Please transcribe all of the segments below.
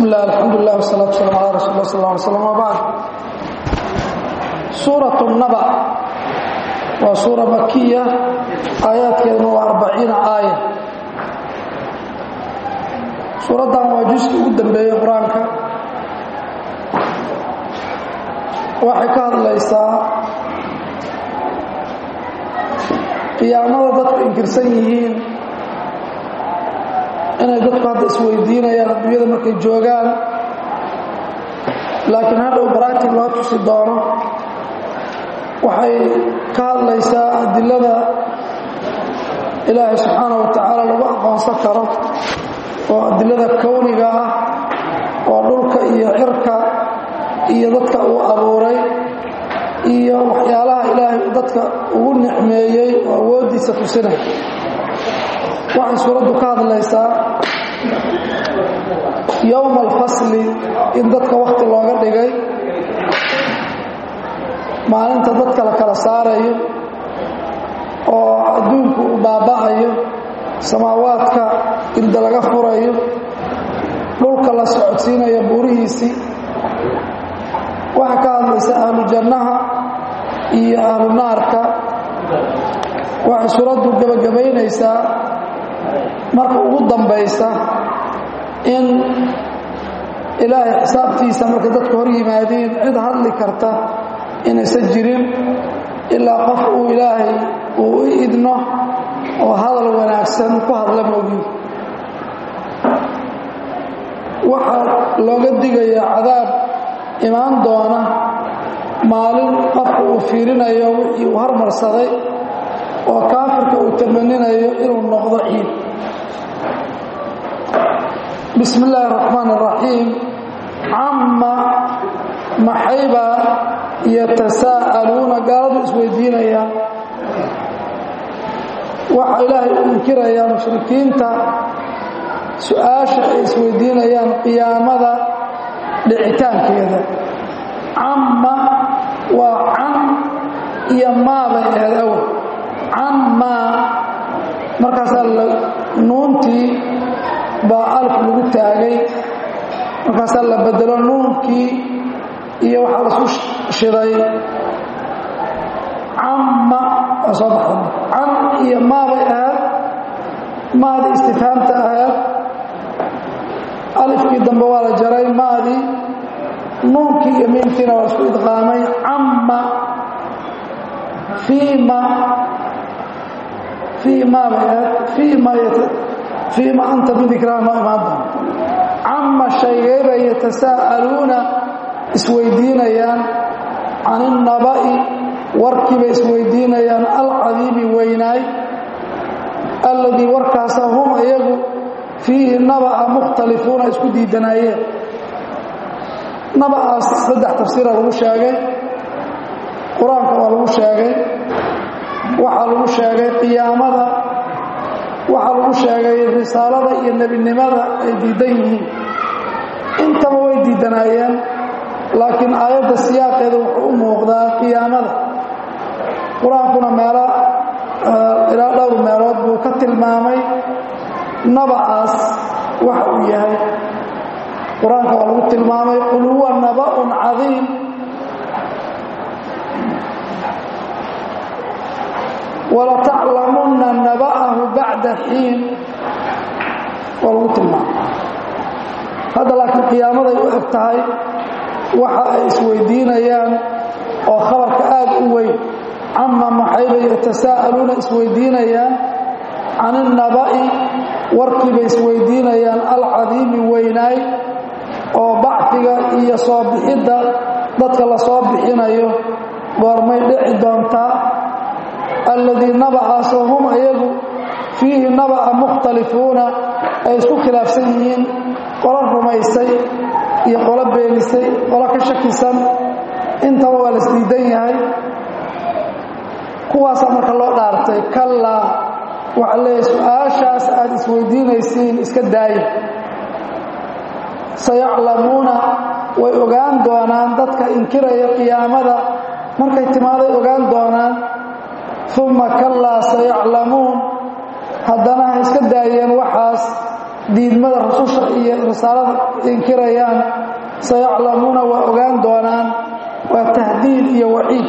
bismi illah alxamdulilah wsalaatu waslaam ala rasul lah sal ly slam wbacd suurat naba waa suura makiya aayaadkeeduna waa arbaciina aaya suuraddan waa juska ugu dambeeyey qur-aanka waxay ka hadlaysaa qiyaamada dadku inkirsan yihiin inay dadku hadda isweydiinayaan adduunyada markay joogaan laakiin hadhow baraati loo tusi doono waxay ka hadlaysaa adilada ilaahay subxaana wa tacaala lagu aqoonsan karo oo adilada kowniga ah oo dhulka iyo cirka iyo dadka uu abuuray iyo waxyaalaha ilaahay dadka ugu nicmeeyey oo awooddiisa tusinay waxay suuraddu ka hadlaysaa yowma alfasli in dadka wakhti looga dhigay maalinta dadka la kala saarayo oo adduunku uu baaba'ayo samaawaadka irda laga furayo dhulka la socodsiinayo buurihiisii waxay ka hadlaysaa ahlu jannaha iyo ahlu naarka waxay suuraddu gebagabaynaysaa marka ugu dambaysa in ilaahay xisaabtiisa markay dadku hor yimaadiin cid hadli karta inaysan jirin ilaa qof uu ilaahay uu u idno oo hadal wanaagsan ku hadla moogiin waxaa looga digayaa cadaab imaan doona maalin qofka uu fiirinayo wixii uu hormarsaday oo kaafirka uu tamaninayo inuu noqdo ciid bismi illaahi araxmaan araxiim camma maxaybaa yatasaa'aluuna gaaladu isweydiinayaan waxaa ilaahay u inkirayaa mushrikiinta su-aasha ay isweydiinayaan qiyaamada dhicitaankeeda camma waa can iyo maa bay ahayd awal cammaa markaasaa nuuntii baa alf lagu taagay markaasaa la bedelo nuunkii iyo waxaa lasu shiday camma waa soo baxda can iyo maa bay ahayd maadii istifhaamta ahayd alifkii dambe waa la jaray maadii nuunkii iyo miimkiina waa isku idqaamay camma fiima fiima bay ahayd fiima fiima anta bidikraa noo imaan doona camma shaygeybay yatasaa'aluuna isweydiinayaan can innaba'i warkiibay isweydiinayaan alcadiimi weynaay alladii warkaasa hum iyagu fiihi naba'a mukhtalifuuna isku diidanaayeen naba'aas saddex tafsiira lagu sheegay qur-aanka waa lagu sheegay waxaa lagu sheegay qiyaamada waxaa lagu sheegay risaalada iyo nebinimada ay diidan yihiin intaba way diidanaayeen laakiin aayadda siyaaqeeda wuxuu u muuqdaa qiyaamada qur-aankuna meelo ilaa dhowr meelood buu ka tilmaamay nabacaas waxa uu yahay qur-aanka waa lagu tilmaamay qul huwa naba'un cadiim walataclamunna naba'ahu bacda xiin waa lagu tilmaamay hadda laakiin qiyaamaday u eg tahay waxa ay isweydiinayaan oo khabarka aad u weyn cama maxaybay yatasaa'aluuna isweydiinayaan can innaba'i warkiibay isweydiinayaan alcadiimi weynaay oo bacfiga iyo soo bixidda dadka la soo bixinayo goormay dhici doontaa alladii nabacaasoo hum iyagu fiihi naba'a mukhtalifuuna ay isku khilaafsan yihiin qolo rumaysay iyo qolo beenisay qolo ka shakisan intaba waa la isdiidan yahay kuwaasaa marka loo dhaartay kallaa waxaa leeyahay su-aashaas aad isweydiinaysiin iska daaya sayaclamuuna way ogaan doonaan dadka inkiraya qiyaamada markay timaaday ogaan doonaan uma kallaa sayaclamuun haddana ha iska daayeen waxaas diidmada rususha iyo risaalada inkirayaan sayaclamuuna waa ogaan doonaan waa tahdiid iyo waciid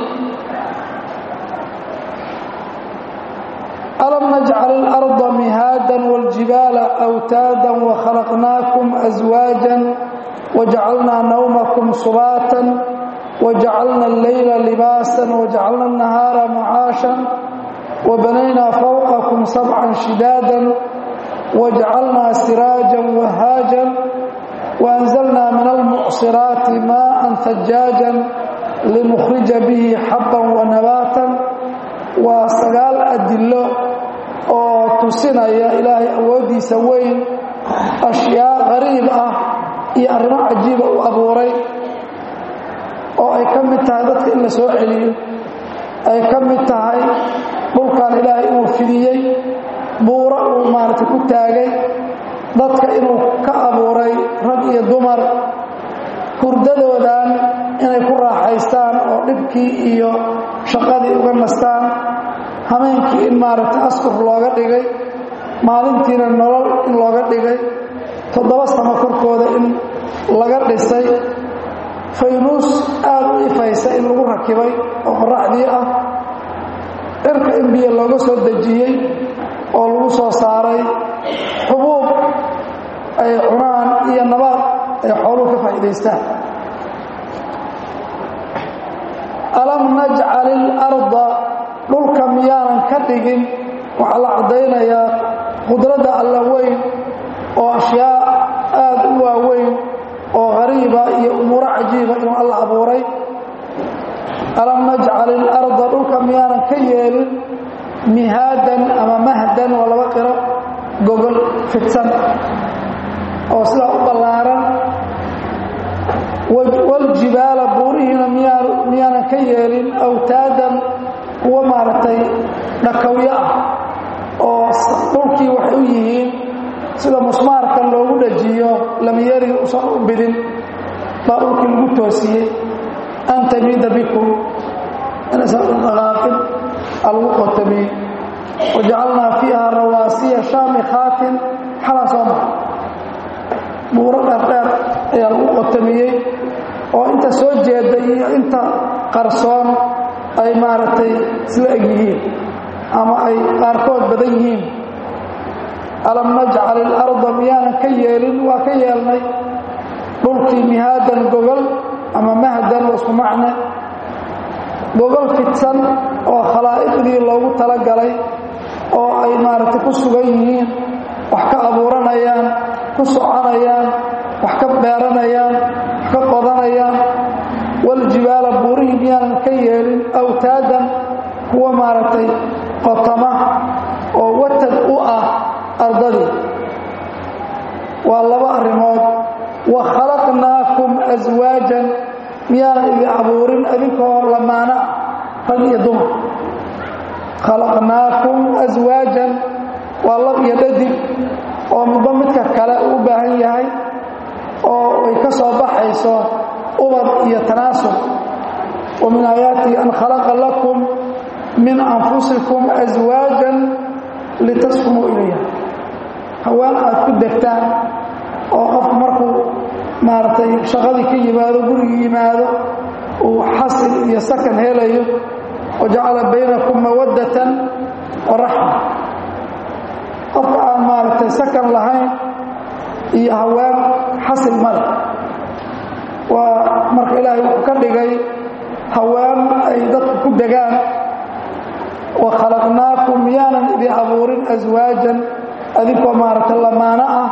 alam najcal اlarda mihaada wاljibaala awtaada wakhalaqnaakum aswaajan wajacalnaa nawmakum subaatan wajacalna alleyla libaasan wajacalna الnahaara macaashan wabanaynaa fawqakum sabcan shidaadan wajacalnaa siraajan wahaajan waanzalnaa min almucsiraati maaan hajaajan linukhrija bihi xabban wanabaatan waa sagaal adillo oo tusinaya ilaahay awooddiisa weyn ashyaa qariib ah iyo arrimo cajiiba u abuuray oo ay ka mid tahay dadka in la soo celiyo ay ka mid tahay dhulkan ilaahay inuu fidiyey buuro uu maaragtay ku taagay dadka inuu ka abuuray rag iyo dumar hurdadoodan inay ku raaxaystaan oo dhibkii iyo shaqadii uga nastaan hameenkii in maaragtay askur looga dhigay maalintiina nolol in looga dhigay toddoba samo korkooda in laga dhisay faynuus aad u ifaysa in lagu rakibay oo qoraxdii ah cirka in biyo looga soo dejiyey oo lagu soo saaray xubuub ay cunaan iyo nabaad ay xooluhu ka faa'iidaystaan alam najcal ilarda dhulka miyaanan ka dhigin waxaa la caddaynayaa qudradda alla weyn oo ashyaa aad u waaweyn oo qariiba iyo umuuro cajiiba inuu alla abuuray alam najcal ilarda dhulka miyaanan ka yeelin mihaadan ama mahdan waa laba qiro gogol fidsan oo sidaa u ballaaran waljibaala buurihiina miyaanan ka yeelin awtaadan kuwa maaragtay dhakawyo ah oo dhulkii waxay u yihiin sida musmaarkan loogu dhajiyo lamiyariga usan u bidin baa dhulkii lagu toosiyey an tamiida bikum inaysan dhaqaaqin alagu qotamiyey wajacalnaa fiiha rawaasiya shaamikhaatin xalan soo maxa buuro dheerdheer ayaa lagu qotamiyey oo inta soo jeeda iyo inta qarsoon ay maaragtay isla eg yihiin ama ay qaarkood badan yihiin alam najcal ilarda miyaanan ka yeelin waa ka yeelnay dhulkii mihaadan gogol ama mahdan waa isku macne gogol fidsan oo khalaa'iqdii loogu talagalay oo ay maaragtay ku sugan yihiin wax ka abuuranayaan ku soconayaan wax ka beeranayaan wax ka qodanayaan waljibaala buurihii miyaanan ka yeelin awtaadan kuwa maaragtay qotama oo watad u ah ardadii waa laba arrimood wa khalaqnaakum aswaajan miyaanan idin abuurin adinkoo lamaana rag iyo dumar khalaqnaakum aswaajan waa lab iyo dhadig oo midba midka kale u baahan yahay oo ay ka soo baxayso ubad iyo tanaasub wa min aayaatihi an khalaqa lakum min anfusikum aswaajan litaskunuu ilayha haween aad ku degtaan oo qofku markuu maaragtay shaqadii ka yimaado gurigii yimaado uu xasil iyo sakan helayo wajacala baynakum mawaddatan wa raxma qofka aan maaragtay sakan lahayn iyo haween xasil male waa marka ilaahay wuxuu ka dhigay haween ay dadku ku degaan wa khalaqnaakum miyaanan idin abuurin aswaajan adinkoo maaragtay lamaano ah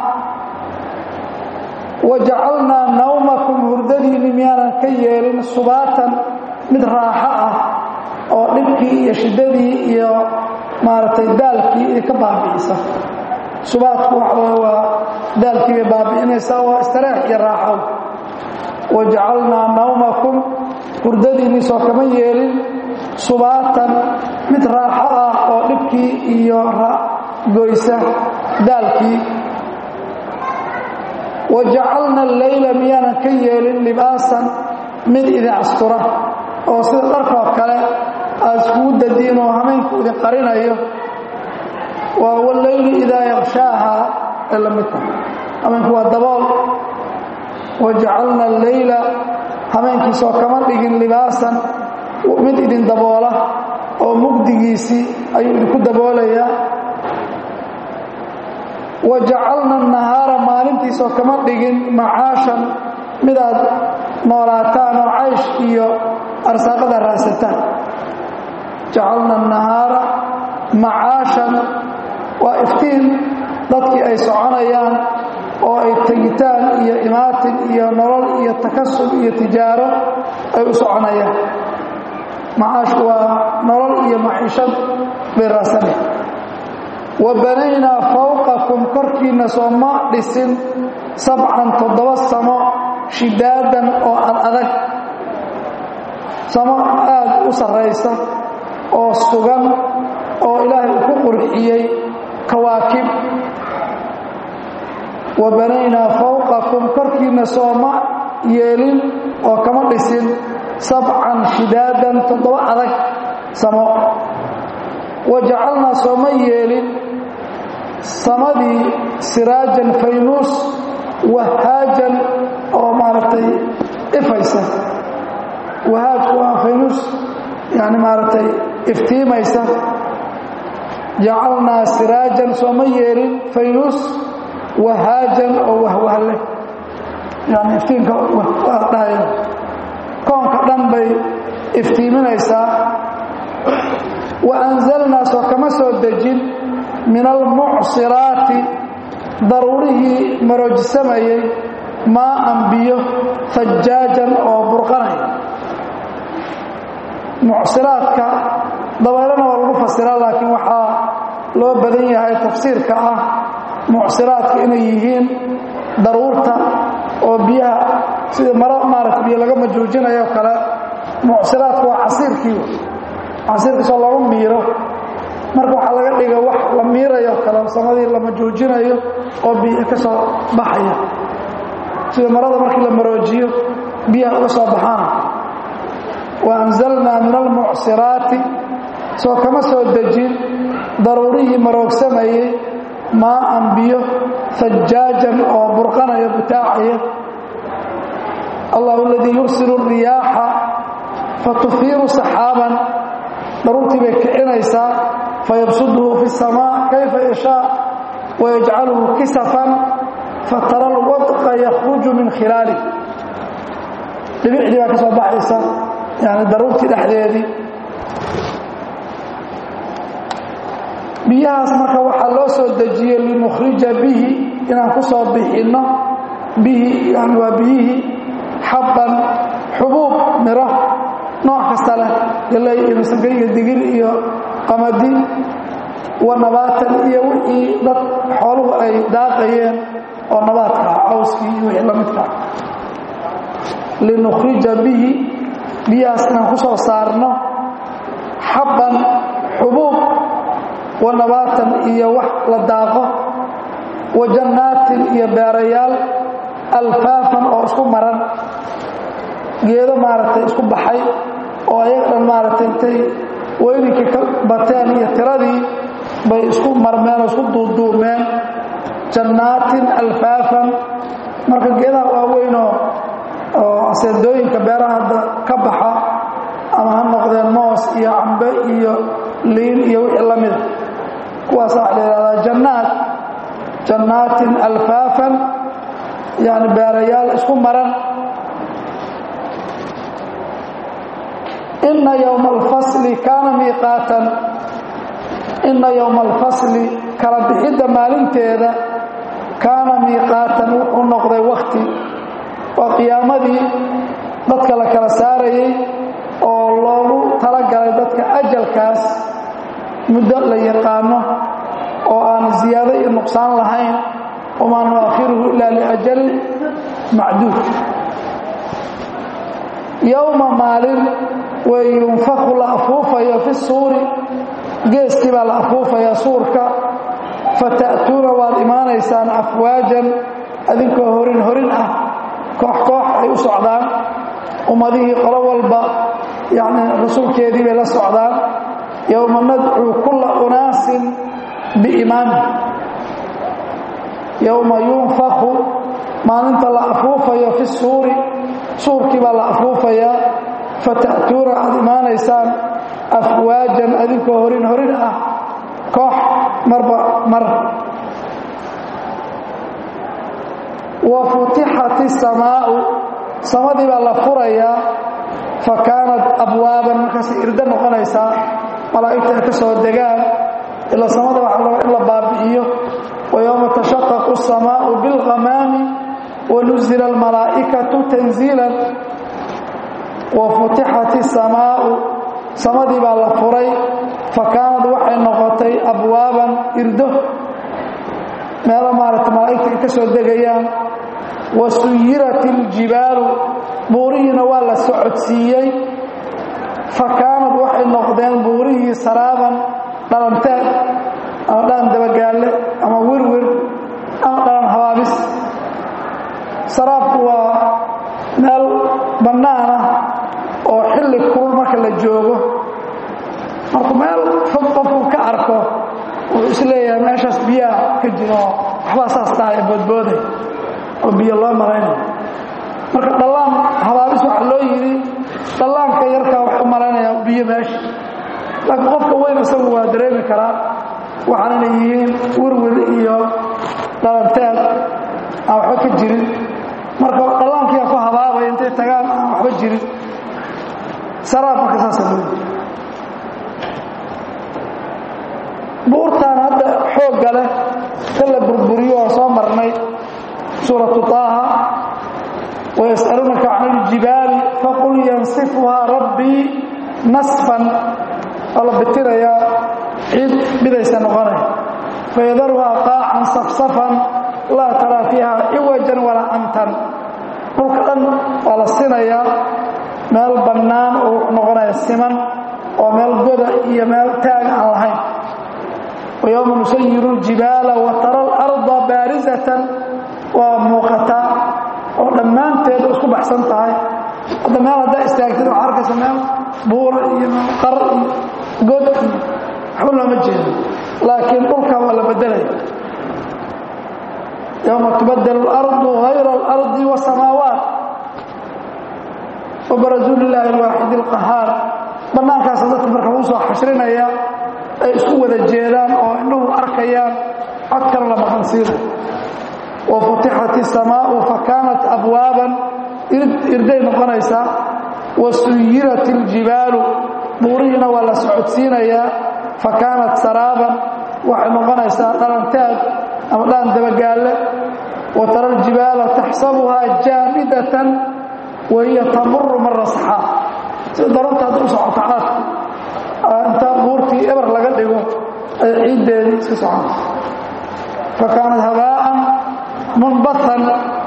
wa jacalnaa nawmakum hurdadiinni miyaanan ka yeelin subaatan mid raaxo ah oo dhibkii iyo shiddadii iyo maaragtay daalkii iyo ka baabi'isa subaadku waxaa waa daalkii bay baabi'inaysaa waa istareex iyo raaxo wa jacalnaa nawmakum hurdadiinni soo kama yeelin subaatan mid raaxo ah oo dhibkii iyo goysa daalkii wa jacalna alleyla miyaanan ka yeelin libaasan mid idin astura oo sida dharkoo kale aad iskugu dadiin oo hameenku idin qarinayo waa walleyli idaa yaqshaaha ay la mid tahay hameenku waa dabool wajacalna alleyla hameenkiisoo kama dhigin libaasan mid idin daboola oo mugdigiisii ayuu idinku daboolayaa wajacalna nahaara maalintiisoo kama dhigin macaashan midaad noolaataan oo caysh iyo arsaaqada raadsataan jacalna nahaara macaashan waa iftiin dadkii ay soconayaan oo ay tegitaan iyo imaatin iyo nolol iyo takasub iyo tijaaro ay u soconayaan macaashku waa nolol iyo maciishad bay raasana wa banaynaa fawqakum korkiinna soo ma dhisin sabcan toddoba samo shidaadan oo ad adag samo aad u sarraysa oo sugan oo ilaahay uu ku qurxiyey kawaakib wa banaynaa fawqakum korkiinna sooma yeelin oo kama dhisin sabcan shidaadan toddoba adag samo wa jacalnaa sooma yeelin samadii siraajan faynuus wahaajan oo maaragtay ifaysa wahaajku waa faynuus yani maaragtay iftiimaysa jacalnaa siraajan sooma yeelin faynuus wahaajan oo wahwahle yani iftiinka dhahaya koonka dhan bay iftiiminaysaa wa anzalnaa soo kama soo dejin min almucsiraati daruurihii maroojisamayey maaan biyo fajaajan oo burqanaya mucsiraadka dabeelana waa lagu fasiraa laakiin waxaa loo badan yahay tafsiirka ah mucsiraadka inay yihiin daruurta oo biyaha sida maro maarata biyo laga majuujinayo kale mucsiraadku waa casiirkii casiirkiisoo lagu miiro marka waxaa laga dhiga wax la miirayo kale samadii la majuujinayo oo biyo ka soo baxaya sida marada markii la maroojiyo biyaha uga soo baxaana waanzalnaa min almucsiraati soo kama soo dejin daruurihii maroogsamayey maaan biyo fajaajan oo burqanaya butaacaya allahu aladii yursilu riyaaxa fatufiiru saxaaban daruurtii bay kicinaysaa fayabsuduhu fi samaa kayfa yashaa wayajcaluhu kisafan fatara alwadqa yakhruju min khilaalih dhibicdii baa ka soo baxaysa yani daruurtii dhexdeedii biyahaas marka waxaa loo soo dejiyey linukhrija bihi inaan ku soo bixinno bihi yani waa biyihii xabban xubuub miro nooc kasta leh galey iyo masage iyo digil iyo qamadi wa nabaatan iyo wixii dad xooluhu ay daaqayeen oo nabaadkaa cawskii iyo wixii la midkaa linukhrija bihi biyahaas inaan ku soo saarno xabban xubuub wa nabaatan iyo wax la daaqo wa jannaatin iyo beerayaal alfaafan oo isku maran geedo maaragtay isku baxay oo ayaga dhan maaragtay intay weyninkii ka bateen iyo tiradii bay isku marmeen oo isku duuduumeen jannaatin alfaafan marka geedaha waaweynoo oo aseedooyinka beeraha hadda ka baxa ama ha noqdeen moos iyo cambe iyo liin iyo wixii la mida kuwaasa waxa la yidhahdaa jannaat jannaatin alfaafan yani beerayaal isku maran ina yowma alfasli kaana miiqaatan ina yowma alfasli kala bixidda maalinteeda kaana miiqaatan wuxuu noqday wakti waa qiyaamadii dadka la kala saarayay oo loogu talagalay dadka ajalkaas muddo la yaqaano oo aan ziyaado iyo nuqsaan lahayn wamaa nuakhiruhu ilaa liajalin macduud yowma maalin way yunfaku la afuufayo fi suuri geeskii baa la afuufaya suurka fata'tuuna waad imaanaysaan afwaajan adinkoo horin horin ah koox koox ay u socdaan ummadihii qolo walba yani rasuulkeedii bay la socdaan yowma nadcuu kulla unaasin biimaami yowma yunfaku maalinta la afuufayo fi suuri suurkii baa la afuufayaa fata'tuuna aad imaanaysaan afwaajan adinkoo horin horin ah koox marba mar wa futixat isamaa'u samadii baa la furayaa fa kaanat abwaaban markaasay irdo noqonaysaa malaa'igta ay ka soo degaan ilaa samada waxa raba in la baabi'iyo wa yowma tashaqaqu asamaa'u bilghamaami wa nuzila almalaa'ikatu tanziilan wa futixat isamaa'u samadii baa la furay fa kaanad waxay noqotay abwaaban irdo meelo maaragta malaa'igta ay ka soo degayaan wa suyirat iljibaalu buurihiina waa la socodsiiyey fa kaanad waxay noqdeen buurihii saraaban dhalanteed ama dhalan dabagaalle ama wirwir ama dhalan habaabis saraabku waa meel bannaan ah oo xilli kulul marka la joogo markuu meel fog qofku ka arko wuxuu isleeyahay meeshaas biyaha ka jiro oo waxbaa saas tahay ee boodbooday oo biyo loo malaynayo marka dhallaan habaabis waxaa loo yidhi dhallaanka yarkaa wax u malaynayaa biyo meesha laakiin qofka weyn isagu waa dareemi karaa waxaan inay yihiin wirwir iyo dhalanteed aan waxba ka jirin marka dhallaankiia ku habaabaya intay tagaan aan waxba jirin saraab marka saasa loo yidhi buurtaan hadda xoogga leh ka la burburiyo oo soo marnay suuratu taaha wayas'aluunaka can iljibaali faqul yansifuhaa rabbii nasfan oo la bitirayaa ciid midaysa noqonay fayadaruhaa qaacan safsafan laa taraa fiiha ciwajan walaa amtan dhulka dhan waa la sinayaa meel bannaan oo wuxuu noqonaya siman oo meel goda iyo meel taaga aan lahayn ويوم نسير الجبال وترى الأرض بارزة وموقتا ودمانteed isku baxsan tahay hada meel haddaa istaagtid waxaa arkaysa meel buur iyo qar iyo god waxba looma jeedo laakiin dhulka waa la bedelaya يوم تبدل الأرض غير الأرض والسماوات وبرزوا لله الواحد القهار banaankaas dadka marka lagu soo xashrinaya ay isku wada jeedaan oo indhuhu arkayaan codkana la maqansiina wa futixat isamaau fa kaanat abwaaban irday noqonaysaa wa suyirat iljibaalu buurihiina waa la socodsiinayaa fa kaanat saraaban waxay noqonaysaa dhalanteed ama dhaan dabagaalle wa tara aljibaala taxsabuhaa jaamidatan wa hiya tamuru mara saxaa sida daranta hadda u socota caadku intaa buurtii eber laga dhigo ay ciiddeedii iska soconaysa fa kaanat habaa'an munbatan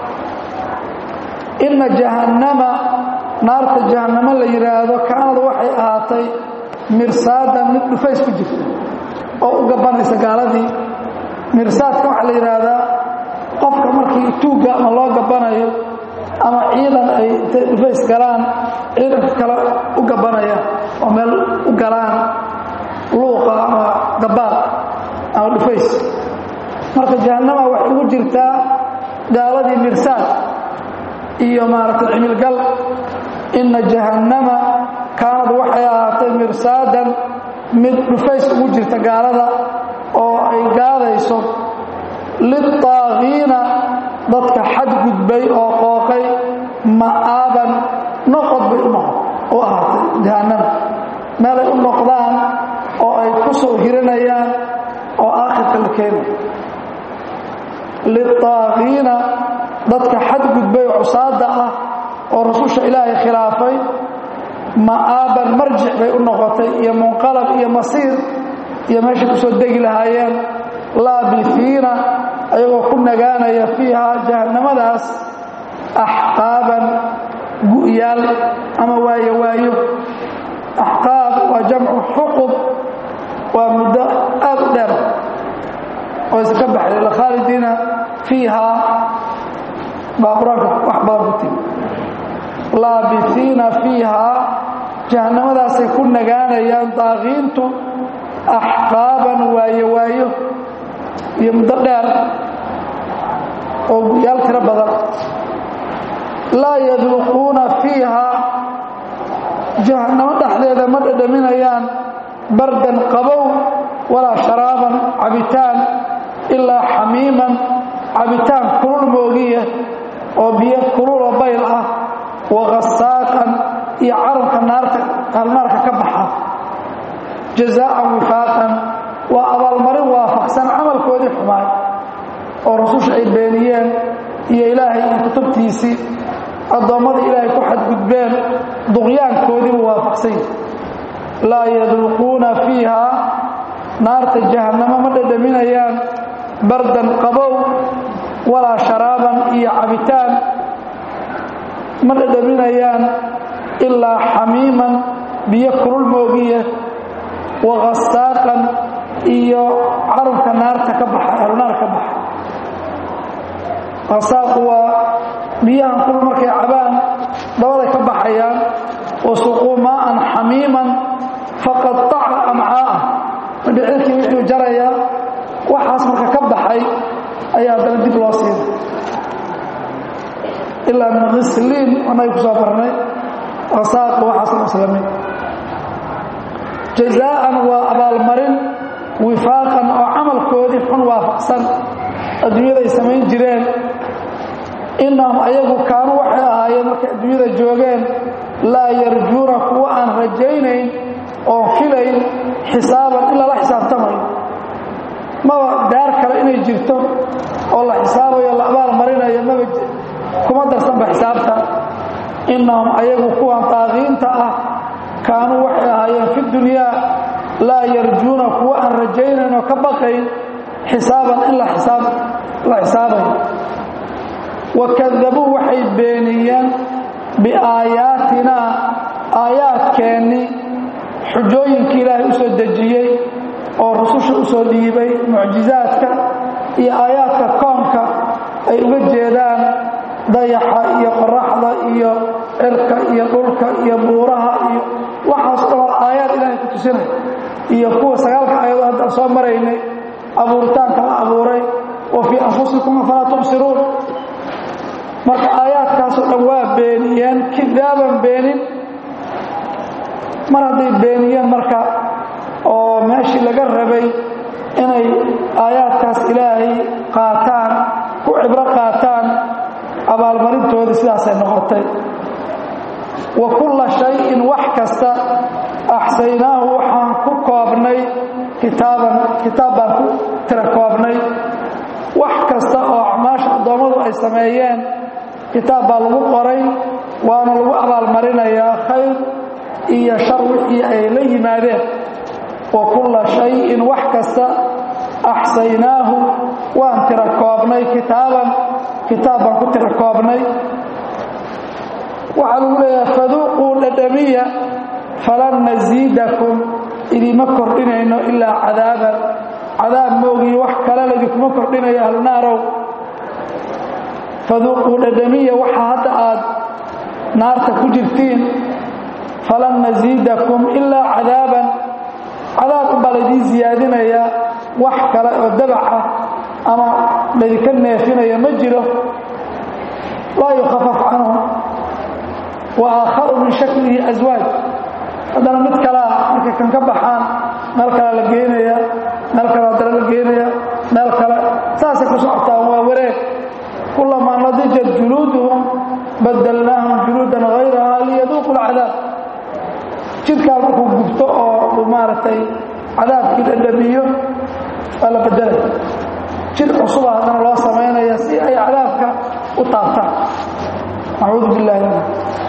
ina jahannama naarta jahannamo la yidhaahdo kaanad waxay ahaatay mirsaadan mid dhufays ku jirta oo u gabanaysa gaaladii mirsaadka waxaa la yidhaahdaa qofka markii tuugga ama loo gabanayo ama ciidan ay intay dhufays galaan ciidanka kale u gabanaya oo meel u galaan luuqa ama gabaad ama dhufays marka jahannama waxay ugu jirtaa gaaladii mirsaad iyo maaragtay cimilgal inna jahannama kaanad waxay ahaatay mirsaadan mid dhufays ugu jirta gaalada oo ay gaadayso lilطaagiina dadka xadgudbay oo qooqay ma'aaban noqod bay u noqon u ahaatay jahannama meelay u noqdaan oo ay ku soo hiranayaan oo aakhirka la keenay lilطaagiina dadka xadgudbay oo cusaada ah oo rasusha ilaahay khilaafay ma'aaban marjic bay u noqotay iyo munqalab iyo masiir iyo meeshay ku soo degi lahaayeen laabifiina ayagoo ku nagaanaya fiiha jahannamadaas axqaaban gu'yaal ama waayo waayo axqaab waa jamcu xuqub waa muddo aad u dheer oo isa ka baxday lakhaalidiina fiiha baa qur-aanka wax badan ku timi laabifiina fiihaa jahannamadaasay ku nagaanayaan daaqiintu axqaaban waayo waayo iyo muddo dheer bardan qabow walaa sharaaban cabitaan ilaa xamiiman cabitaan kulul moogiya oo biyo kululoo bayl ah waqasaaqan iyo carabka naarta halnaarka ka baxa jazaa'an wifaaqan waa abaalmarin waafaqsan camalkoodii xumaay oo rususha ay beeniyeen iyo ilaahay iyo kutubtiisii addoommadii ilaahay ku xadgudbeen duqyaankoodiibu waafaqsan laa yaduuquuna fiiha naarta jahannamo ma dhadhaminayaan bardan qabow walaa sharaaban iyo cabitaan ma dhadhaminayaan ilaa xamiiman biyo kulul moogiya waqasaaqan iyo carabka naarta ka baxa ahlunaar ka baxa qasaaqu waa biyahan kulul markay cabaan dabaday ka baxayaan wasuquu maa'an xamiiman faqataca amcaa'ah madhicirkii wuxuu jarayaa waxaas marka ka baxay ayaa haddana dib loo siina ilaa min khisliin annaga ku soo barnay qasaaq waxaasoo islamin jazaa'an waa abaalmarin wifaaqan oo camalkoodii xun waafaqsan adduunyaday samayn jireen innahum ayagu kaanuu waxay ahaayeen markay adduunyada joogeen laa yarjuuna kuwa aan rajaynayn oon filayn xisaaban in lala xisaabtamayo maba daar kale inay jirto oo la xisaabayo la abaal marinayo maba kuma darsanba xisaabta innahum ayagu kuwan taaqiinta ah kaanuu waxay ahaayeen fi dunyaa laa yarjuuna kuwa aan rajaynayn oo ka baqayn xisaaban in la xisaabayo wakadabuu waxay beeniyeen biaayaatinaa aayaadkeennii xujooyinkii ilaahay u soo dejiyey oo rususha u soo dhiibay mucjizaadka iyo aayaadka koonka ay uga jeedaan dayaxa iyo qoraxda iyo cirka iyo dhulka iyo buuraha iyo waxaas dhanoo aayaad ilaahay ku tusinay iyo kuwa sagaalka aayadoo haddaan soo maraynay abuuritaanka la abuuray wa fii anfusikum afalaa tubsiruun marka aayaadkaasoo dhan waa beeniyeen kidaaban beenin mar hadday beeniyeen marka oo meeshii laga rabay inay aayaadkaas ilaahay qaataan ku cibro qaataan abaalmarintoodii sidaasay noqotay wa kulla shayin wax kasta axsaynaahu waxaan ku koobnay kitaaban kitaab baan ku tira koobnay wax kasta oo acmaasha addoommadu ay sameeyeen kitaab baa lagu qoray waana lagu abaalmarinayaa khayr iyo shar wixii ay la yimaadeen wa kulla shayin wax kasta axsaynaahu waan tira koobnay kitaaban kitaab baan ku tira koobnay waxaa lagu leeyahay faduuquu dhadhamiya falan nasiidakum idima kordhinayno ilaa cadaaban cadaab moogiyo wax kale laidinkuma kordhinayo ahlunaarow faduuquu dhadhamiya waxa hadda aad naarta ku jirtiin falan nasiidakum ilaa cadaaban cadaab unbaa laydiin siyaadinayaa wax kale oo dabaca ama laydinka neefinaya ma jiro laa yukhafaf canhum wa aakharu min shaklihi aswaaj haddana mid kalea markay kan ka baxaan meel kale la geenaya meel kale haddana la geenaya meel kale saasay ku socotaan waa wareeg kulamaa nadijat juluuduhum badalnaahum juluudan hayraha liyaduuqu lcadaab jidkaa markuu gubto oo uu maaragtay cadaabkii dhadhamiyo waa la bedelay jid cusuba haddana loo samaynaya si ay cadaabka u taabtaan acuudu billahi min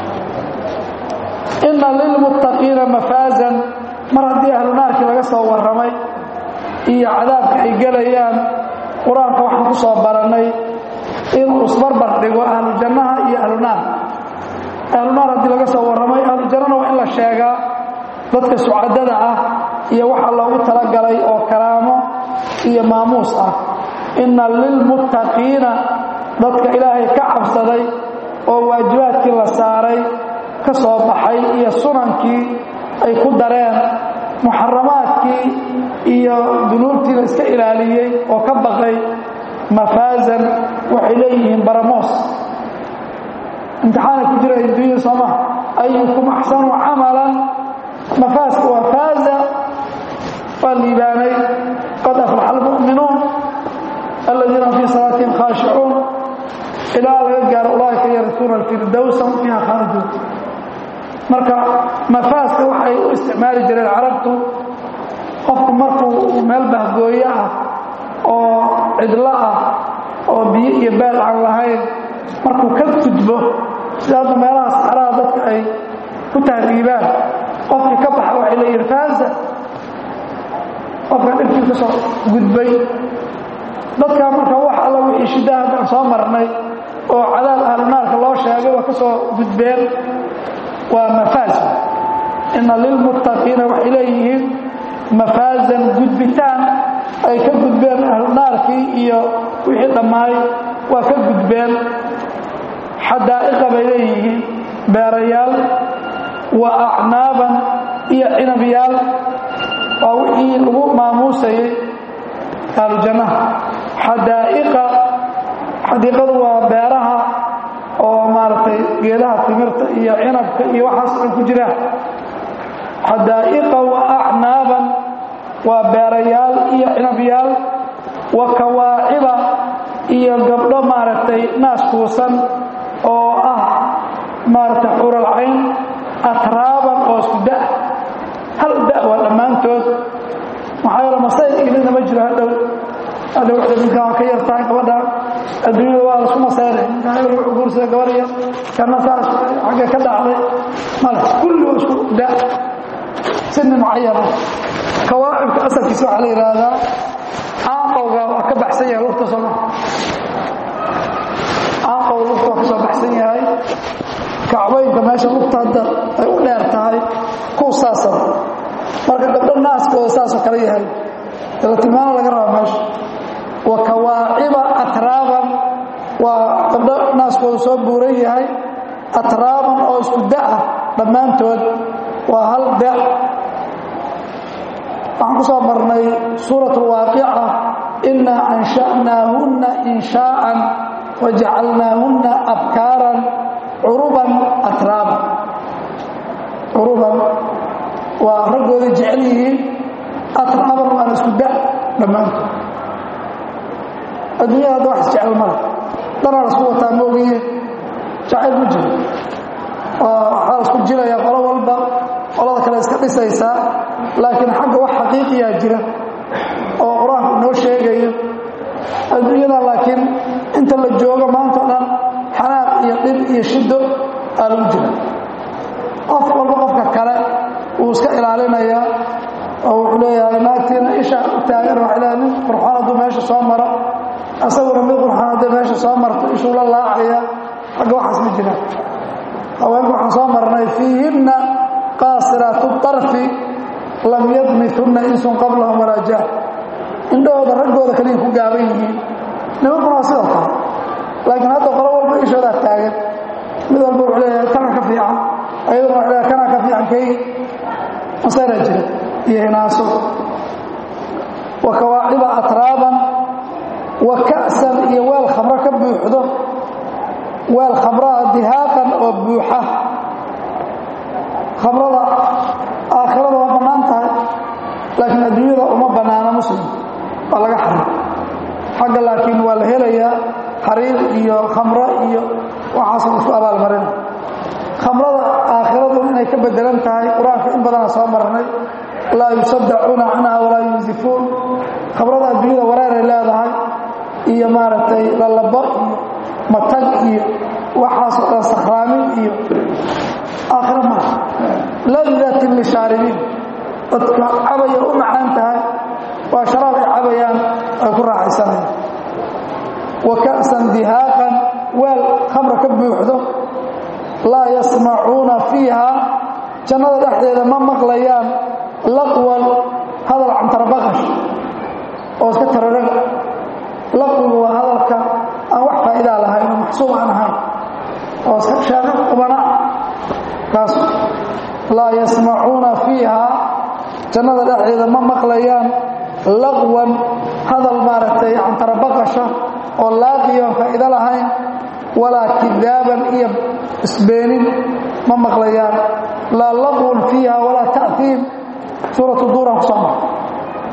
inna lilmuttaqiina mafaazan mar haddii ahlu naarkii laga soo warramay iyo cadaabka ay gelayaan qur-aanka waxaan ku soo barannay inuu isbarbar dhigo ahlu jannaha iyo ahlu naar ahlu naar haddii laga soo warramay ahlu jannana waa in la sheegaa dadka sucadada ah iyo waxa loogu talagalay oo karaamo iyo maamuus ah inna lilmuttaqiina dadka ilaahay ka cabsaday oo waajibaadkii la saaray ka soo baxay iyo sunankii ay ku dareen muxaramaadkii iyo dunuubtiina iska ilaaliyey oo ka baqay mafaazan waxay leeyihiin baramoos imtixaanay ku jira adduunyada sooma ayukum axsanu camalan mafaaska waa faaza waa liibaanay qad aflaxa almu'minuun aladiina fii salaatihim khaashicuun ilaa laga gaaro ulaaika yarisuuna alfirdowsa fiiha khaaliduun marka mafaaska waxay u isticmaali jireen carabtu qofku markuu meel bahgooyo ah oo cidlo ah oo biyo iyo beel aan lahayn markuu ka gudbo sida hadda meelaha saxraha dadka ay ku tahriibaan qofkii ka baxa waxay leeyihin faasa qofka dhibkii ka soo gudbay dadkaa marka wax alla wixii shiddaha haddaan soo marnay oo cadaab ahlunaarka loo sheegay waa ka soo gudbeen waa mafaas ina lilmuttaqiina waxay leeyihiin mafaasan gudbitaan ay ka gudbeen ahlunaarkii iyo wixii dhammaay waa ka gudbeen xadaa'iqa bay leeyihiin beerayaal wa acnaaban iyo cinabyaal waa wixii lagu maamuusayay ahlujannaha xadaa'iqa xadiiqadu waa beeraha oo maaragtay geedaha timirta iyo cinabka iyo waxaas ay ku jiraan xadaa'iqa wa acnaaban waa beerayaal iyo cinabyaal wa kawaaciba iyo gabdho maaragtay naas kuusan oo ah maaragtay xuralcayn atraaban oo isku da hal da waa dhammaantood maxaa yeele masayr ilina ma jiro hadhow hadhow ninkaan ka yartahay gabadha adduunyada waa lasku masayray ninkaan hebel wuxuu guursada gabar yar kana saas xagga ka dhacday male kulli waa isku da sini mucayana kawaacibka asalkiisa waxaa la yidhaahdaa caaqowga waa ka baxsan yahay lugta sooma caaqow lugta waa ka soo baxsan yahay kacbaynka meesha lugta hadda ay u dheer tahay kuw saasaba marka gabdho naaskooda saasoo kale yahay ila tilmaano laga rabaa meesha wa kawaaciba atraaban waa gabdho naaskooda soo buuran yahay atraaban oo isku da-ah dhammaantood waa hal da waxaan ku soo marnay suurat alwaaqica inaa ansha'naahunna inshaa'an wajacalnaahunna abkaaran curuban atraaban curuban waa raggooda jecel yihiin atraaban waana isku da dhammaantood adduunyada hadda wax isjecel male danaa lasku wataa moogiye jacayl ma jiro waxaa lasku jilayaa qolo walba qolada kale iska dhisaysaa laakiin xagga wax xaqiiqiyaa jira oo qur-aanku inoo sheegayo adduunyada laakiin inta la joogo maanta o dhan xanaaq iyo dhib iyo shiddo aa lagu jira qof walba qofka kale wuu iska ilaalinayaa oo wuxuu leeyahay naagtiina isha u taagan waxay leedahay nin qurxoon hadduu meesha soo maro asaguna mid qurxoon hadday meesha soo marto ishuu la laacaya xagga waxaas ma jiraan haweenka waxaan soo marnay fiihinna qaasiraatu طarfi lam yadmithunna insun qablahum walaa jaar indhahooda raggooda kaliya ku gaaban yihiin nimankuna waa sidoo kale laakiin hadda qolo walba ishoodaa taagan mid walba wuxuu leeyahay kana ka fiican ayaduna waxay leeyahay kanaa ka fiican kaygi masayraa jira iyo hinaaso wa kawaaciba atraaban wa ka'san iyo weel khamro ka buuxdo weel khamraa dihaaqan oo buuxa khamrada aakhirada waa bannaan tahay laakiin adduunyada uma bannaano muslim waa laga xarim xagga laakiin waa la helayaa xariir iyo khamro iyo waxaas la isku abaalmarina khamrada aakhiradu inay ka bedelan tahay qur-aanka in badana soo marnay laa yusaddacuuna canha walaa yunsifuun khamrada adduunyada wareeray leedahay iyo maaragtay lalabo iyo matag iyo waxaasoo dhan sakhraamin iyo aakhiro maaha ladatin lishaaribiin dadka cabaya u macaan tahay waa sharaab ay cabayaan ay ku raaxaysanayaan wa ka'san dihaaqan weel khamra ka buuxdo laa yasmacuuna fiiha jannada dhexdeeda ma maqlayaan laqwan hadal cantarabaqash oo iska tararaga laqwigu waa hadalka aan wax faa'idaa lahayn oo maxsuub aan ahayn oo iska sheego qubana kaas laa yasmacuuna fiiha jannada dhexdeeda ma maqlayaan laqwan hadal maaragtay cantarabaqasha oo laaqiyoon faa'ido lahayn walaa kidaaban iyo isbeenin ma maqlayaan laa laqwun fiiha walaa ta'hiim suuratu duuran ku soo mara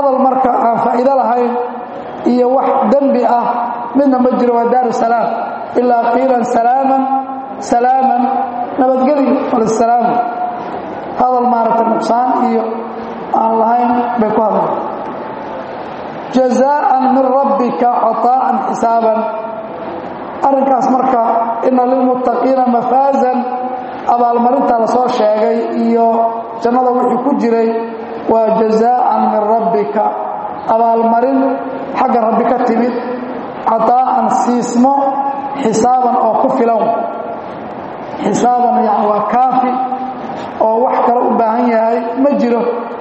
hadal marka aan faa'iido lahayn iyo wax dembi ah midna ma jiro waa daaru salaam ilaa qiilan salaaman salaaman nabadgeli walisalaam hadal maaragtay nuqsaan iyo aan lahayn bay ku hadleen jazaa'an min rabbika caطaa'an xisaaban arrinkaas marka ina lilmuttaqiina mafaazan abaalmarintaa la soo sheegay iyo jannada wixii ku jiray waa jazaa'an min rabbika abaalmarin xagga rabbi ka timid cadaa'an siismo xisaaban oo ku filan xisaaban yani waa kaafi oo wax kale u baahan yahay ma jiro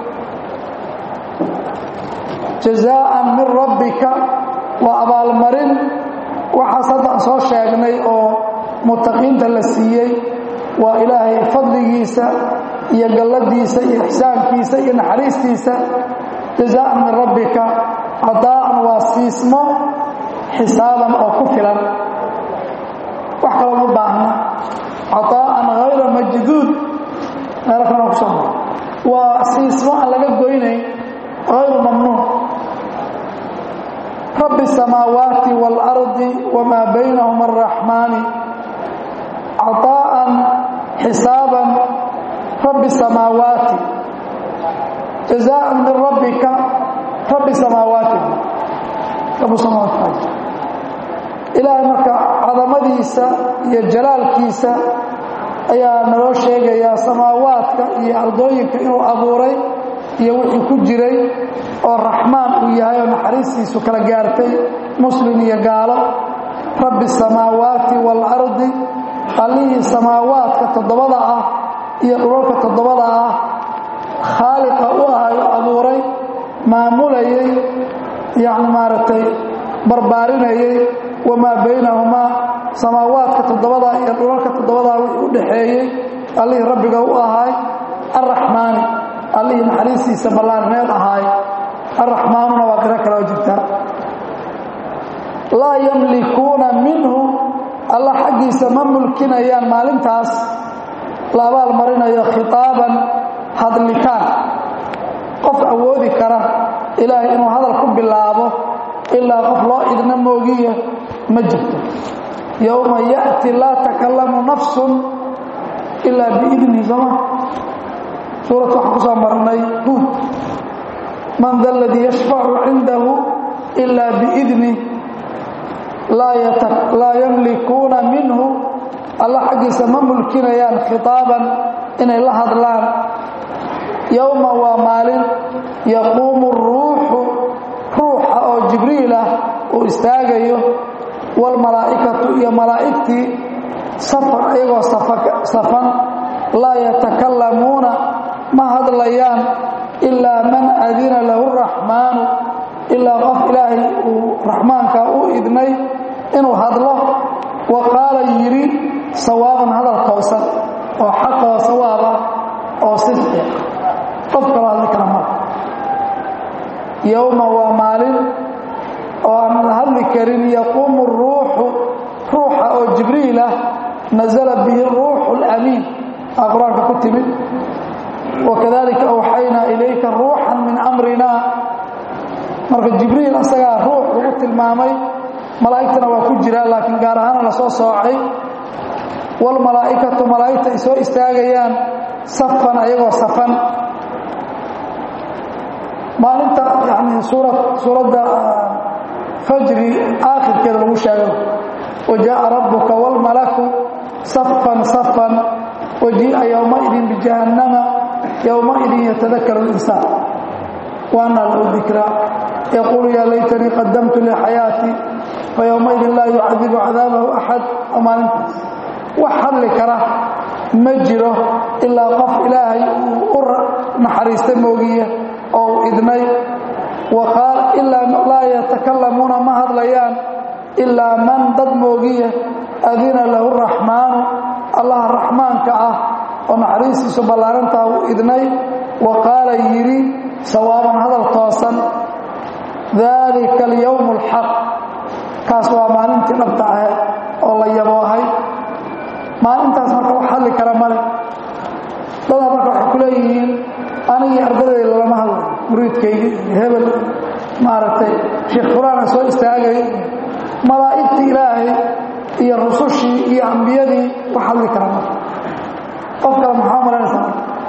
jazaa'an min rabbika waa abaalmarin waxaas hadda aan soo sheegnay oo muttaqiinta la siiyey waa ilaahay fadligiisa iyo galladiisa iyo ixsaankiisa iyo naxariistiisa jazaa'an min rabbika cadaa'an waa siismo xisaaban oo ku filan wax kaloo ma baahna cadaa'an hayra majduud meelo kalena ku soo maro waa siismo aan laga goynayn hayru mamnuuc rabbi الsamaawaati wاlardi wamaa baynahuma الraxmaani caطaa'an xisaaban rabbi الsamaawaati jazaءan min rabbika rabbi samaawaati rabu samaawaati ilaahay marka cadamadiisa iyo jalaalkiisa ayaa naloo sheegayaa samaawaadka iyo ardooyinka inuu abuuray iyo wixii ku jiray oo raxmaan uu yahay oo naxariistiisu kala gaartay muslim iyo gaalo rabbi samaawaati waalardi allihii samaawaadka toddobada ah iyo dhulalka toddobada ah khaaliqa u ahay oo abuuray maamulayay yacni maaragtay barbaarinayay wamaa baynahumaa samaawaadka toddobada iyo dhulalka toddobadaa wixii u dhaxeeyey allihii rabbiga u ahay arraxmaani allihii naxariistiisa ballaarneed ahaay arraxmaanuna waa qiro kaloo jirta laa yamlikuuna minhu alla xaggiisa ma mulkinayaan maalintaas la abaal marinayo khitaaban hadlitaan qof awoodi kara ilaahay inuu hadal ku bilaabo ilaa qof loo idna moogiya ma jirto yowma ya'ti laa takallamu nafsun ilaa biidnihi sooma suurad waxaan ku soo marnay huud man da aladii yashfacu cindahu ilaa biidnih laa yamlikuuna minhu alla xaggiisa ma mulkinayaan khitaaban inay la hadlaan yowma waa maalin yaquumu ruuxu ruuxa oo jibriil ah uu istaagayo waalmalaa'ikatu iyo malaa'igtii safar ayagoo safan laa yatakallamuuna ma hadlayaan ilaa man adina lahu raxmaanu ilaa qof ilaahay uu raxmaanka u idnay inuu hadlo wa qaala yidhi sawaaban hadal toosan oo xaqa oo sawaab ah oo sidqi qof kaloo hadli kara maa yowma waa maalin oo aan la hadli karin yaquumu ruuxu ruuxa oo jibriil ah nasala bihi ruuxu اlamiin aa qur-aanka ku timid wakadalika awxaynaa ilayka ruuxan min amrina marka jibriil asagaa ruux lagu tilmaamay malaa'igtana waa ku jiraa laakiin gaar ahaana la soo soocay waalmalaa'ikatu malaa'igta ay soo istaagayaan safan ayagoo safan maalinta yani suura suuradda fajri aakhirkeeda lagu sheego wajaءa rabbuka wاlmalaku safan safan wajii'a yowmaidin bijahannama yowmaidin yatadakar اlinsaan waana lahu dikraa yaquulu yaa laytanii qadamtu lixayaatii fayowmaidin laa yucadibu cadaabahu axad oo maalintaas wax hadli kara ma jiro ilaa qof ilaahay uu u naxariistay moogiye oo uu idnay ilaa laa yatakalamuuna ma hadlayaan ilaa man dad moogiye adina lahu raxmaanu allaha raxmaanka ah oo naxariistiisu ballaarantaa uu idnay wa qaala yidhi sawaaban hadal toosan daalika alyowmu alxaq kaas waa maalintii dhabta ahayd oo la yaboohay maalintaas marka wax hadli kara male dadaa marka waxay ku leeyihiin anigii ardadayda lama hadlayo muriidkaygii iyo hebel maaragtay sheekh fulaana soo istaagay malaa'igtii ilaahay iyo rusushii iyo ambiyadii wax hadli kara marka qof kale maxaa malanaysaa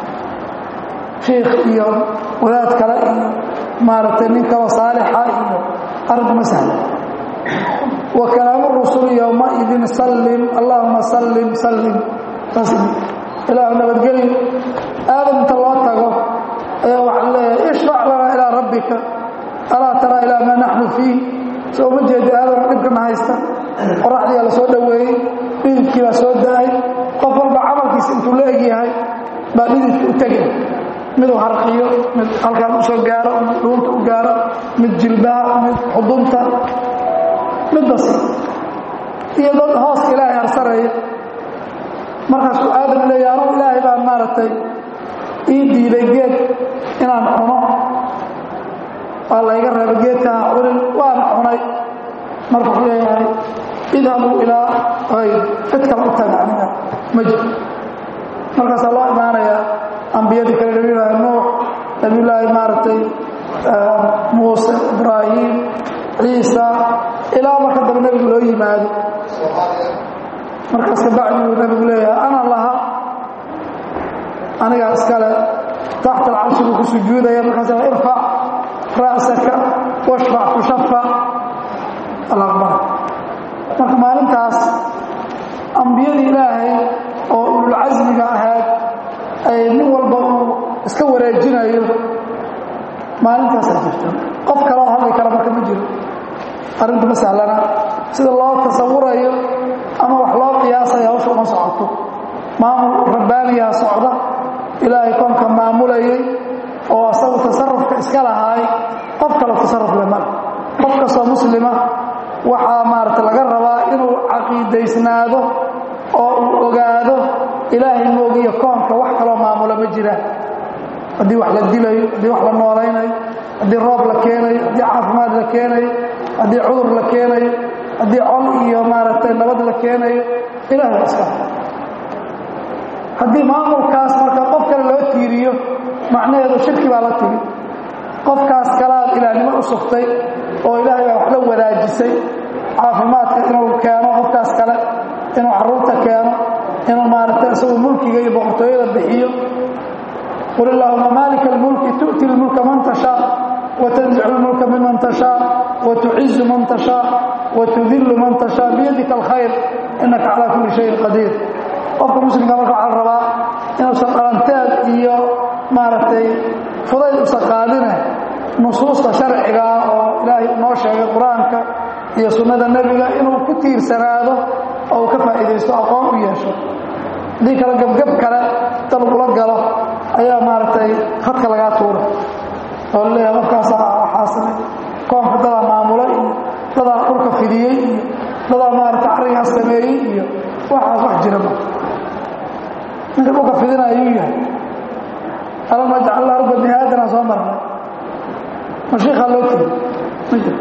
shiikh iyo wadaad kale iyo maaragtay nin kaloo saalixa iyo arrinku ma sahla wa kalaamu rusuli yowmaidin sallim allahuma sallim sallim saas ilaahu nabadgelyo aadam inta loo tago ayaa waxaa leeyahay ishfac lanaa ilaa rabbika alaa taraa ilaa maa naxnu fiih soo uma jeeda aadam dhibkana haysta qoraxdiyaa la soo dhoweeyey dhididkii baa soo da-ay qof walba camalkiisa intuu la egyahay baa dhididka u tegay miduu harqiyo mid halkaan u soo gaaro mid dhuunta u gaaro mid jilbaha mid xudunta mid basi iyo dad hooska ilaahay harsareeya markaasuu aadam leeya anugu ilaahay baan maaragtay ii diiday geed inaan cuno waa layga reeba geedkaa cunin waan cunay marka wuxuu leeyahay idhabuu ilaa hayr cid kale u taga aniga ma jiro markaasaa loo imaanayaa ambiyadii kale nabiyullaahi nuux nabiyullaahi maaragtay muuse ibraahim ciisa ilaa marka dambe nebigu loo yimaado markaas kabacdi buu nebigu leeyahay ana laha anigaa iskale taxta alcarshi buu ku sujuudaya markaas irfac ra'saka washfac tushafa alaqbar marka maalintaas ambiyadii ilaahay oo ululcasmiga ahayd ay nin walba uu iska wareejinayo maalintaasaa jirta qof kale oo hadli kara marka ma jiro arrintu ma sahlana sida loo tasawurayo ama wax loo qiyaasaya hawsha uma socoto maamul rabbaaniyaa socda ilaahay koonka maamulayay oo asagu tasarufka iska lahaay qof kale tasaruf le male qof kastoo muslima waxaa maarata laga rabaa inuu caqiidaysnaado oo uu ogaado ilaahay moogiyo koonka wax kaloo maamula ma jiraan haddii wax la dilayo haddii wax la noolaynayo haddii roob la keenayo haddii caafimaad la keenayo haddii cudur la keenayo haddii col iyo maaragtay nabad la keenayo ilaah waa iska haddii maamulkaas marka qof kale loo tiiriyo macnaheedu shirki baa la timi qofkaas kalaad ilaahnimo u sugtay oo ilaahay baa wax la wadaajisay caafimaadka inuu keeno qofkaas kale inuu carruurta keeno inuu maaragtay isagu mulkiga iyo boqortooyada bixiyo qul illaahuma maalika almulki tu'ti lmulka man tashaa watanzicu lmulka miman tashaa watucizu man tashaa watudillu man tashaa biyadika alkhayr innaka calaa kulli shayin qadiir qofka muslimka marka waxaa la rabaa inuusan dhalanteed iyo maaragtay fudayd usan qaadine nusuusta sharcigaa oo ilaahay noo sheegay qur-aanka iyo sunnada nebiga inuu ku tiirsanaado oo uu ka faa'iidaysto aqoon u yeesho haddii kale gebgeb kale inta lagula galo ayaa maaragtay khadka lagaa tuura oo laleeyahay qofkaasaa waxaasna koonka dadaa maamula iyo dadaa dhulka fidiyey iyo dadaa maaragtay carrigaas sameeyey iyo waxaas wax jira ma ninka dhulka fidina ayuu yahay alam najcal arda mihaadanaa soo marnay mashiikaa loo tiri ma jiro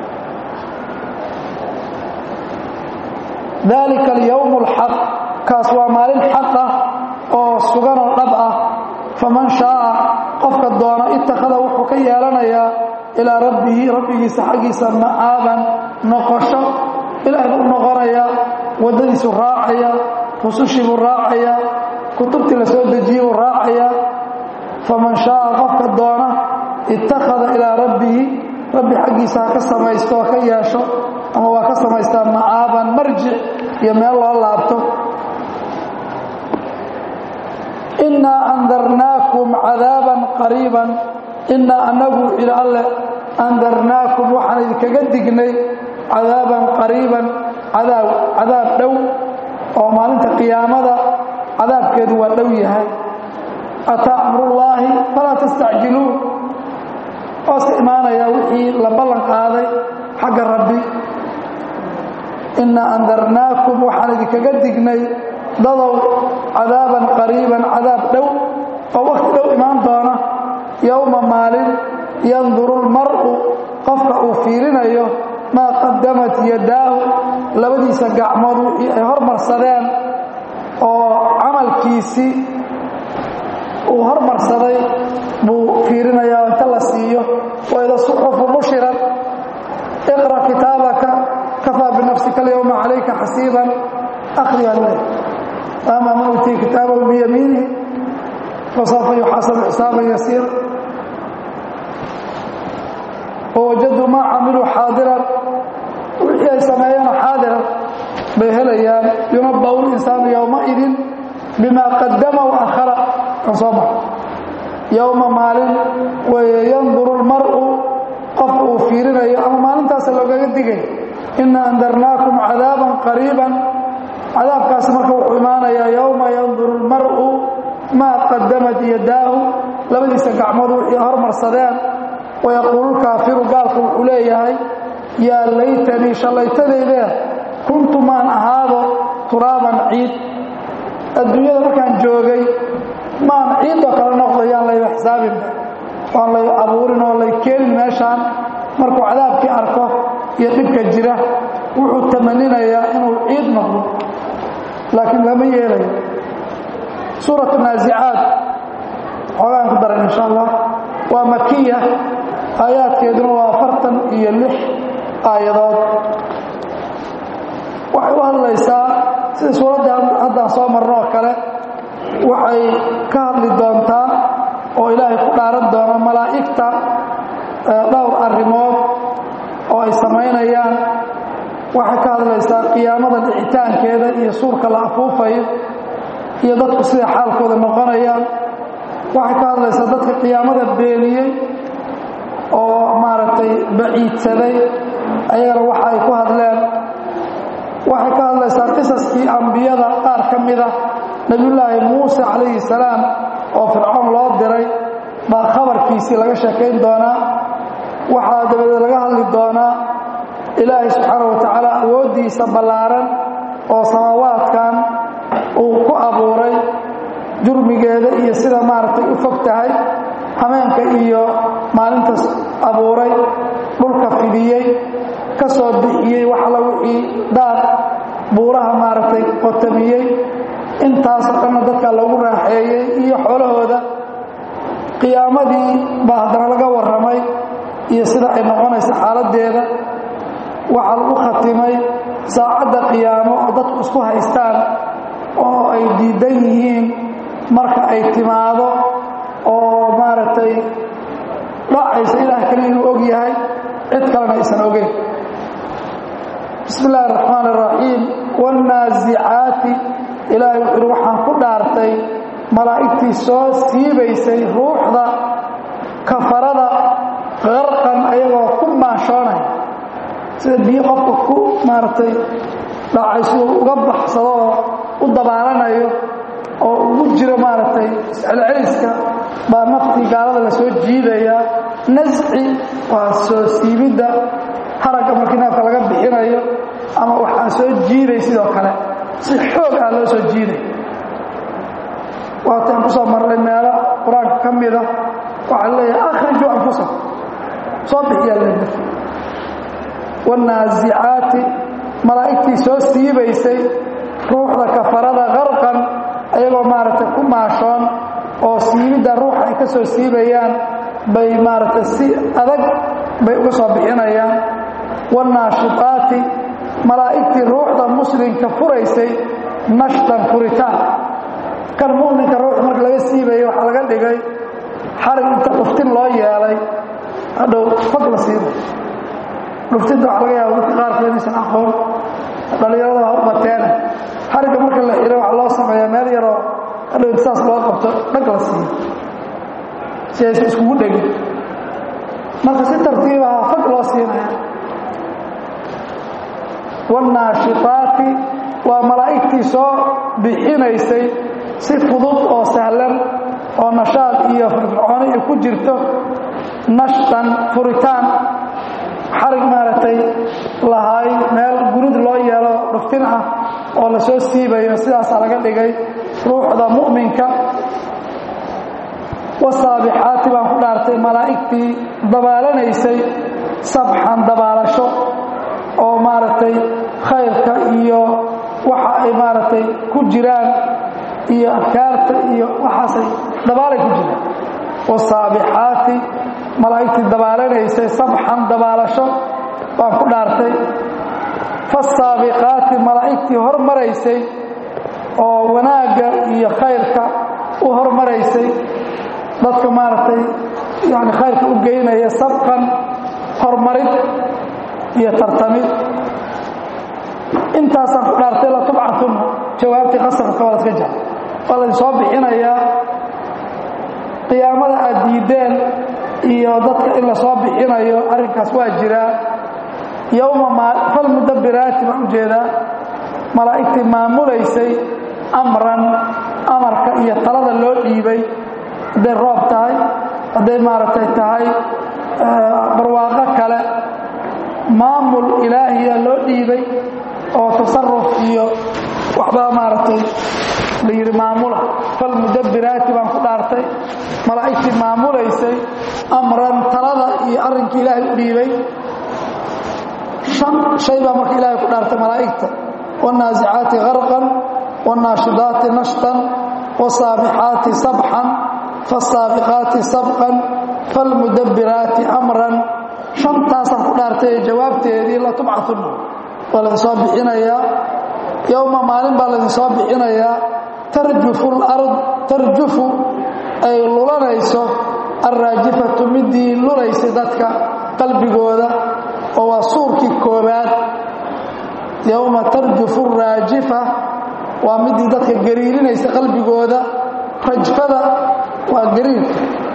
dalika alyowm alxaq kaas waa maalin xaq ah oo suganoo dhab ah faman shaaa qofka doona ittakhada wuxuu ka yeelanayaa ilaa rabbihi rabbigiisa xaggiisa ma'aaban noqosho ilaahay buu noqonayaa waddadiisuu raacaya rusushii buu raacayaa kutubtii la soo dejiyey buu raacayaa faman shaaa qofka doona ittakhada ilaa rabbihi rabbi xaggiisa ha ka samaysto oo ka yeesho ama waa ka samaystaa ma'aaban marjic iyo meel loo laabto innaa andarnaakum cadaaban qariiban innaa annagu ila alle andarnaakum waxaan idinkaga dignay cadaaban qariiban cadaab cadaab dhow oo maalinta qiyaamada cadaabkeedu waa dhow yahay ataa amrullaahi falaa tastacjiluun hooska imaanaya wixii la ballan qaaday xagga rabbi innaa andarnaakum waxaan idinkaga dignay dadow cadaaban qariiban cadaab dhow oo wakhti dhow imaan doona yowma maalin yanduru lmar'u qofka uu fiirinayo maa qadamat yadaahu labadiisa gacmood wixii ay hormarsadeen oo camalkiisii uu hormarsaday buu fiirinayaa inta la siiyo waida suxufu nushirat iqra kitaabaka kafaa binafsika alyowma calayka xasiiban akhriyaa le ama man utiya kitaabahu biyamiinihi fasawfa yuxaasabu xisaaban yasiira wawajaduu maa camiluu xaadiran wixii ay sameeyeen xaadiran bay helayaan yunabau linsaanu yowmaidin bima qadama waakhara kan soo baxa yowma maalin weye yanduru lmar'u qofka uu fiirinayo ama maalintaasa loogaga digay ina andarnaakum cadaaban qariiban cadaabkaasi marka wuxuu imaanayaa yowma yanduru lmar'u maa qadamat yadaahu labadiisa gacmood wixii hormarsadeen wayaquulu lkaafiru gaalku wuxuu leeyahay yaa laytanii shallaytadeydee kuntu maan ahaado turaaban ciid adduunyada markaan joogay maan ciidoo kale noqdo yaan layba xisaabinba waan lay abuurin oo lay keenin meeshaan markuu cadaabkii arko iyo dhibka jira wuxuu tamaninayaa inuu ciid noqdo laakiin lama yeelayo suuratu naasicaad xoogaan ku daran insha allah waa makiya aayaadkeeduna waa afartan iyo lix aayadood waxay u hadlaysaa sida suuradda haddaan soo marno oo kale waxay ka hadli doontaa oo ilaahay ku dhaaran doono malaa'igta dhowr arrimood oo ay samaynayaan waxay ka hadlaysaa qiyaamada dhicitaankeeda iyo suurka la afuufayo iyo dadku sida xaalkooda noqonayaan waxay ka hadlaysaa dadka qiyaamada beeniyey oo maaragtay baciidsaday ayagana waxa ay ku hadleen waxay ka hadlaysaa qisaskii ambiyada qaar ka mida nebiyullaahi muuse calayhi salaam oo fircoon loo diray baa khabarkiisii laga sheekayn doonaa waxaa dabadeed laga hadli doonaa ilaahay subxaana wa tacaala awooddiisa ballaaran oo samaawaadkan uu ku abuuray jurmigeeda iyo sida maaragtay u fog tahay hameenka iyo maalintaas abuuray dhulka fidiyey ka soo bixiyey wax alla wixii dhaar buuraha maaragtay qotamiyey intaasoo dhanna dadka lagu raaxeeyey iyo xoolahooda qiyaamadii baa haddana laga warramay iyo sida ay noqonaysa xaaladdeeda waxaa lagu khatimay saacadda qiyaamo oo dadku isku haystaan oo ay diidan yihiin marka ay timaado oo maaragtay dhacaysa ilaah kale inuu og yahay cid kalena aysan ogeyn bismi illaahi araxmaan araxiim wاnnaasicaati ilaahay wuxuu uhi waxaan ku dhaartay malaa'igtii soo siibaysay ruuxda kafarada qarqan ayagoo ku maanshoonaya sida biyo qofka ku maaragtay dhacay siduu uga baxsado oo u dabaalanayo oo ugu jiro maaragtay iscelceliska baa naftii gaalada la soo jiidayaa nasci waa soo siibidda haragga markii neefka laga bixinayo ama waxaa soo jiiday sidoo kale si xoog ah loo soo jiiday waataan ku soo marnay meelo qur-aanka ka mida waxaa leeyahay akhrijuu anfusakum soo bixiyaa leeyahay wاnnaasicaati malaa'igtii soo siibaysay ruuxda kafarada qarqan ayagoo maaragtay ku maashoon oo siibidda ruuxa ay ka soo siibayaan bay maaragtay si adag bay uga soo bixinayaan wاnnaashiqaati malaa'igtii ruuxda muslimka furaysay nashtan furitaan kan mu'minka ruuxa marka laga siibayo waxaa laga dhigay xarig inta dhuftin loo yeelay hadhow fag la siibay dhuftinta waxa laga yaaba dadka qaarkood inaysan aqoon dhallinyarada ha u bateene xarigga marka la xiro waxaa loo sameeyaa meel yaroo hadhow saas loo qabto dhag la siiyo si aysan iskugu dhegin marka si tartiibaha fag loo siinaya wاnnaashiqaati waa malaa'igtii soo bixinaysay si fudud oo sahlan oo nashaad iyo firfircooni ay ku jirto nashtan furitaan xarig maaragtay lahaay meel gurid loo yeelo dhuftin ah oo la soo siibayo sidaasaa laga dhigay ruuxda mu'minka wasaabixaati baan ku dhaartay malaa'igtii dabaalanaysay sabxan dabaalasho oo maaragtay khayrka iyo waxa ay maaragtay ku jiraan iyo afkaarta iyo waxaasay dabaalay ku jiraan wasaabixaati malaa'igtii dabaalanaysay sabxan dabaalasho baan ku dhaartay fasaabiqaati malaa'igtii hormaraysay oo wanaagga iyo khayrka u hormaraysay dadka maaragtay yani khayrka u geynaya sabqan hormarid iyo tartamid intaasaan ku dhaartay latubcatuna jawaabtii qasabka waa laska jara waa laydin soo bixinayaa qiyaamada aad diideen iyo dadka in la soo bixinayo arrinkaas waa jiraa yowma falmudabiraati baan ujeedaa malaa'igtii maamulaysay amran amarka iyo talada loo dhiibay hadday roob tahay hadday maaragtay tahay barwaaqo kale maamul ilaahiya loo dhiibay oo tasaruf iyo waxbaa maaragtay la yidhi maamula falmudabiraati baan ku dhaartay malaa'igtii maamulaysay amran talada iyo arrinkii ilaahay u dhiibay shan shay baa marka ilaahay ku dhaartay malaa'igta wاnnaasicaati garqan wاnnaashidaati nashtan wاsaabixaati sabxan faasaabiqaati sabqan falmudabiraati amran shantaasaan ku dhaartay ee jawaabteedii latubcatuna waa laydin soo bixinayaa yowma maalin baa laydin soo bixinayaa tarjufu lard tarjufu ay lulanayso alraajifatu midii lulaysay dadka qalbigooda oo waa suurkii koobaad yowma tarjufu raajifa waa midii dadka gariirinaysa qalbigooda rajfada waa gariirka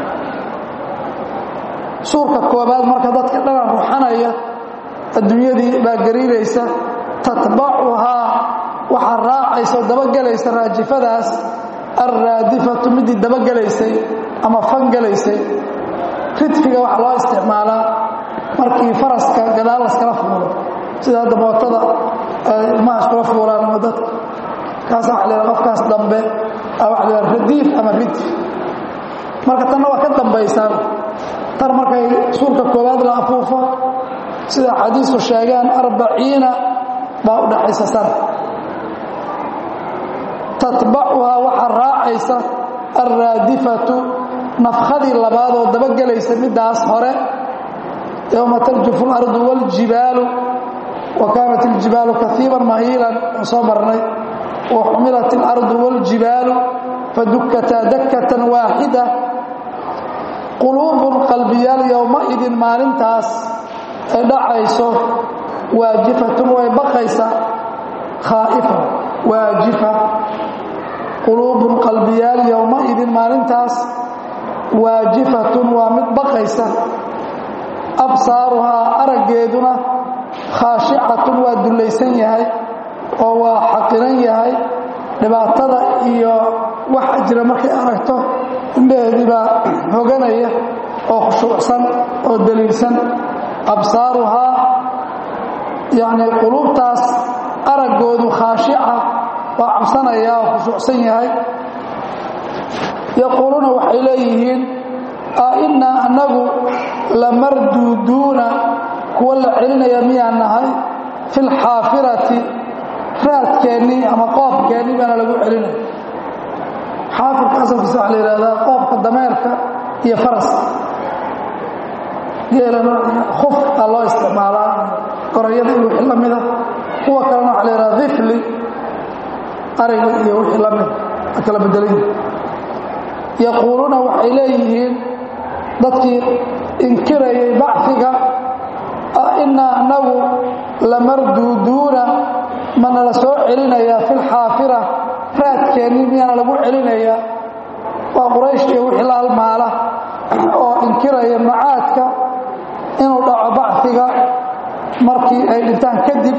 suurka koobaad marka dadka dhanan ruxanaya adduunyadii baa gariiraysa tatbacuhaa waxaa raacaysa oo dabagelaysa raajifadaas alraadifatu midii dabagelaysay ama fangelaysay ridfiga waxaa loo isticmaalaa markii faraska gadaal laskala fuulo sida hadda mootada ilmaha iskula fuulaan ama dadka kaasa waa la qofkaas dambe waa la radiif ama ridf marka tanna waa ka dambaysaan tan markay suurka koowaad la afuufo sida xadiisku sheegaan arbaciina baa u dhaxaysa sana tatbacuhaa waxaa raacaysa alraadifatu nafkhadii labaad oo dabagelaysa middaas hore yowma tarjufu اlardu wاljibaalu wa kaanat اljibaalu kaiiban mahiilan oo soo marnay wa xumilat اlardu wاljibaalu fadukkataa dakkatan waaxida quluubun qalbiyaal yowmaidin maalintaas ay dhacayso waajifatun way baqaysa khaa'ifa waajifa quluubun qalbiyaal yowmaidin maalintaas waajifatun waa mid baqaysa absaaruhaa araggeeduna khaashicatun waa dullaysan yahay oo waa xaqiran yahay dhibaatada iyo waxa jira markay aragto indhaheedii baa hoganaya oo khushuucsan oo daliilsan absaaruhaa yacni quluubtaas araggoodu khaashica waa cabsanaya oo khushuucsan yahay yaquuluuna waxay leeyihiin a innaa annagu lamarduuduuna kuwa la celinaya miyaan nahay fi lxaafirati raadkeennii ama qoobkeennii baana lagu celinaya xaafirka asalkiisa waxa la yidhahdaa qoobka dameerka iyo faraska geelana khuf aa loo isticmaalaa gorayada iyo wixii la mida kuwa kalena waxa la yidhahdaa difli ariga iyo wixii la mida a kala bedelay yaquuluuna waxay leeyihiin dadkii inkirayay bacfiga innaa anagu lamarduuduuna mana la soo celinayaa fi lxaafira raadkeennii miyaana lagu celinayaa waa quraysh iyo wixii la halmaala oo inkiraya macaadka inuu dhaco bacfiga markii ay dhintaan kadib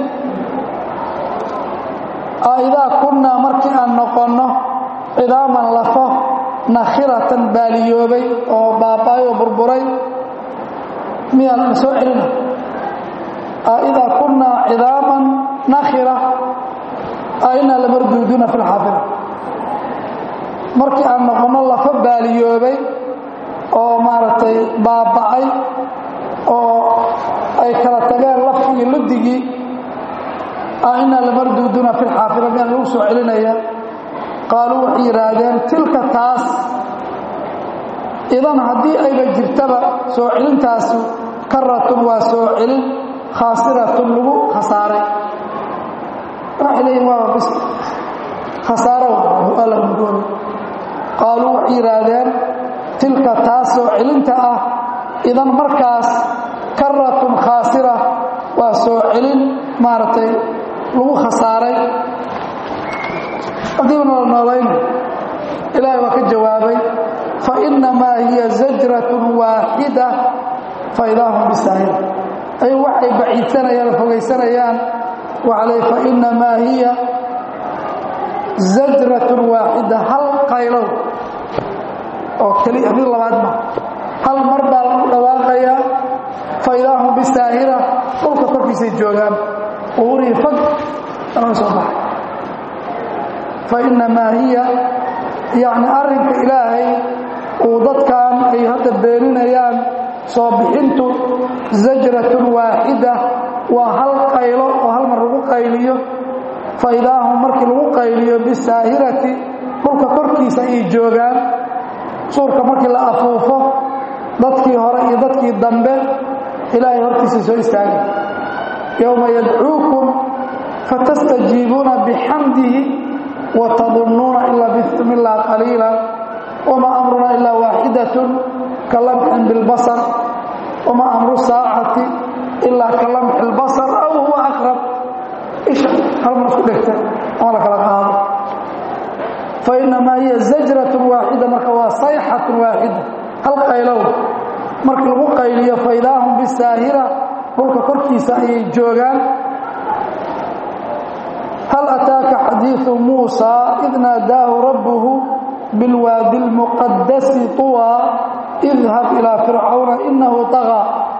idaa kunnaa markii aan noqonno cidaaman lafo nakhiratan baaliyoobay oo baaba'ay oo burburay miyaan la soo celina idaa kunnaa cidaaman nakhira ainaa lamarduuduuna fi lxaafira markii aan noqonno lafo baaliyoobay oo maaragtay baaba'ay oo ay kala tageen lafigii ludigii ainaa lamarduuduuna fi lxaafira miyaan lagu soo celinaya qaaluu waxay yidhaahdeen tilka taas idan haddii ayba jirtaba soo celintaasu karatun waa soo celin khaasiratun lagu khasaaray waxay leeyihin waaba bis khasaaro waa la mudoobay qaaluu waxay yidhaahdeen tilka taas soo celinta ah idan markaas karatun khaasira waa soo celin maaragtay lagu khasaaray haddiiba noola noolayna ilaahay waa ka jawaabay fa innamaa hiya zajratun waaxida fa idaa hum bisaahir ay waxay baciidsanayaan oo fogaysanayaan waxaa ley fa innamaa hiya zajratun waaxida hal qaylow oo keliya mid labaad ma hal mar baa lagu dhawaaqayaa fa idaa hum bisaahira dhulka korkiisay joogaan uurihii fog laga soo baxay fa innamaa hiya yacni arrinka ilaahay uu dadkan ay hadda beeninayaan soo bixintu zajratun waaxida waa hal qaylo oo hal mar lagu qayliyo fa idaa hum markii lagu qayliyo bisaahirati dhulka korkiisa ayay joogaan suurka markii la afuufo dadkii hore iyo dadkii dambe ilaahay hortiisa soo istaagay yowma yadcuukum fatastajiibuuna bixamdihi watadunnuuna in labistum ilaa qaliila wamaa amruna ilaa waaxidatun ka lamxin bilbasar wamaa amru saacati ilaa ka lamxi lbasar aw huwa aqrab isha hal mar isku dhegta ama la kala qaado fa innamaa hiya zajratun waaxida marka waa sayxatun waaxida hal qaylow markii lagu qayliyo fa idaa hum bisaahira dhulka korkiisa ayay joogaan hal ataaka xadiiثu muusaa id naadaahu rabbuhu bilwaadi اlmuqadasi طuwى idhab ilaa fircawna inahu طagى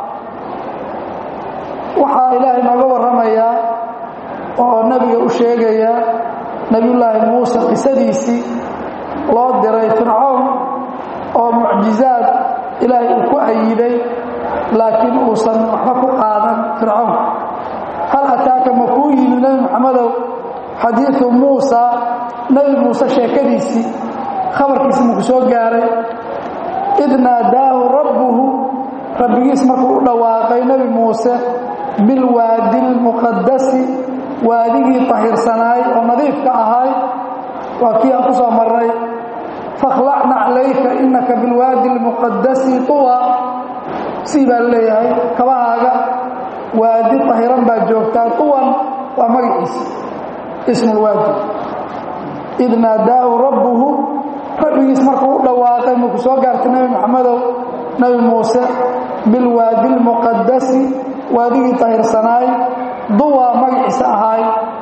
waxaa ilaahay nooga warramayaa oo nebiga u sheegaya nebiyullaahi muuse qisadiisii loo diray fircawn oo mucjizaad ilaahay uu ku ayiday laakiin uusan waxba ku qaadan fircawn hal ataaka ma kuu yimi nebi moxamedow xadiiثu muusa nebi muuse sheekadiisii khabarkiisi maku soo gaaray id naadaahu rabbuhu rabbigiis markuu u dhawaaqay nebi muuse bilwaadi اlmuqadasi waadigii tahirsanaay oo nadiifka ahay waa kii aan ku soo marnay fakhlacna calayka inaka bilwaadi اlmuqadasi طuwa sii baa leeyahay kabahaaga waadi tahiran baa joogtaa طuwan waa magaciisa ismu lwaadi id naadaahu rabbuhu rabbigiis markuu u dhawaaqay markuu soo gaartay nebi maxamedow nebi muuse bilwaadi اlmuqadasi waadigii tahirsanaay duwa magaciisa ahaay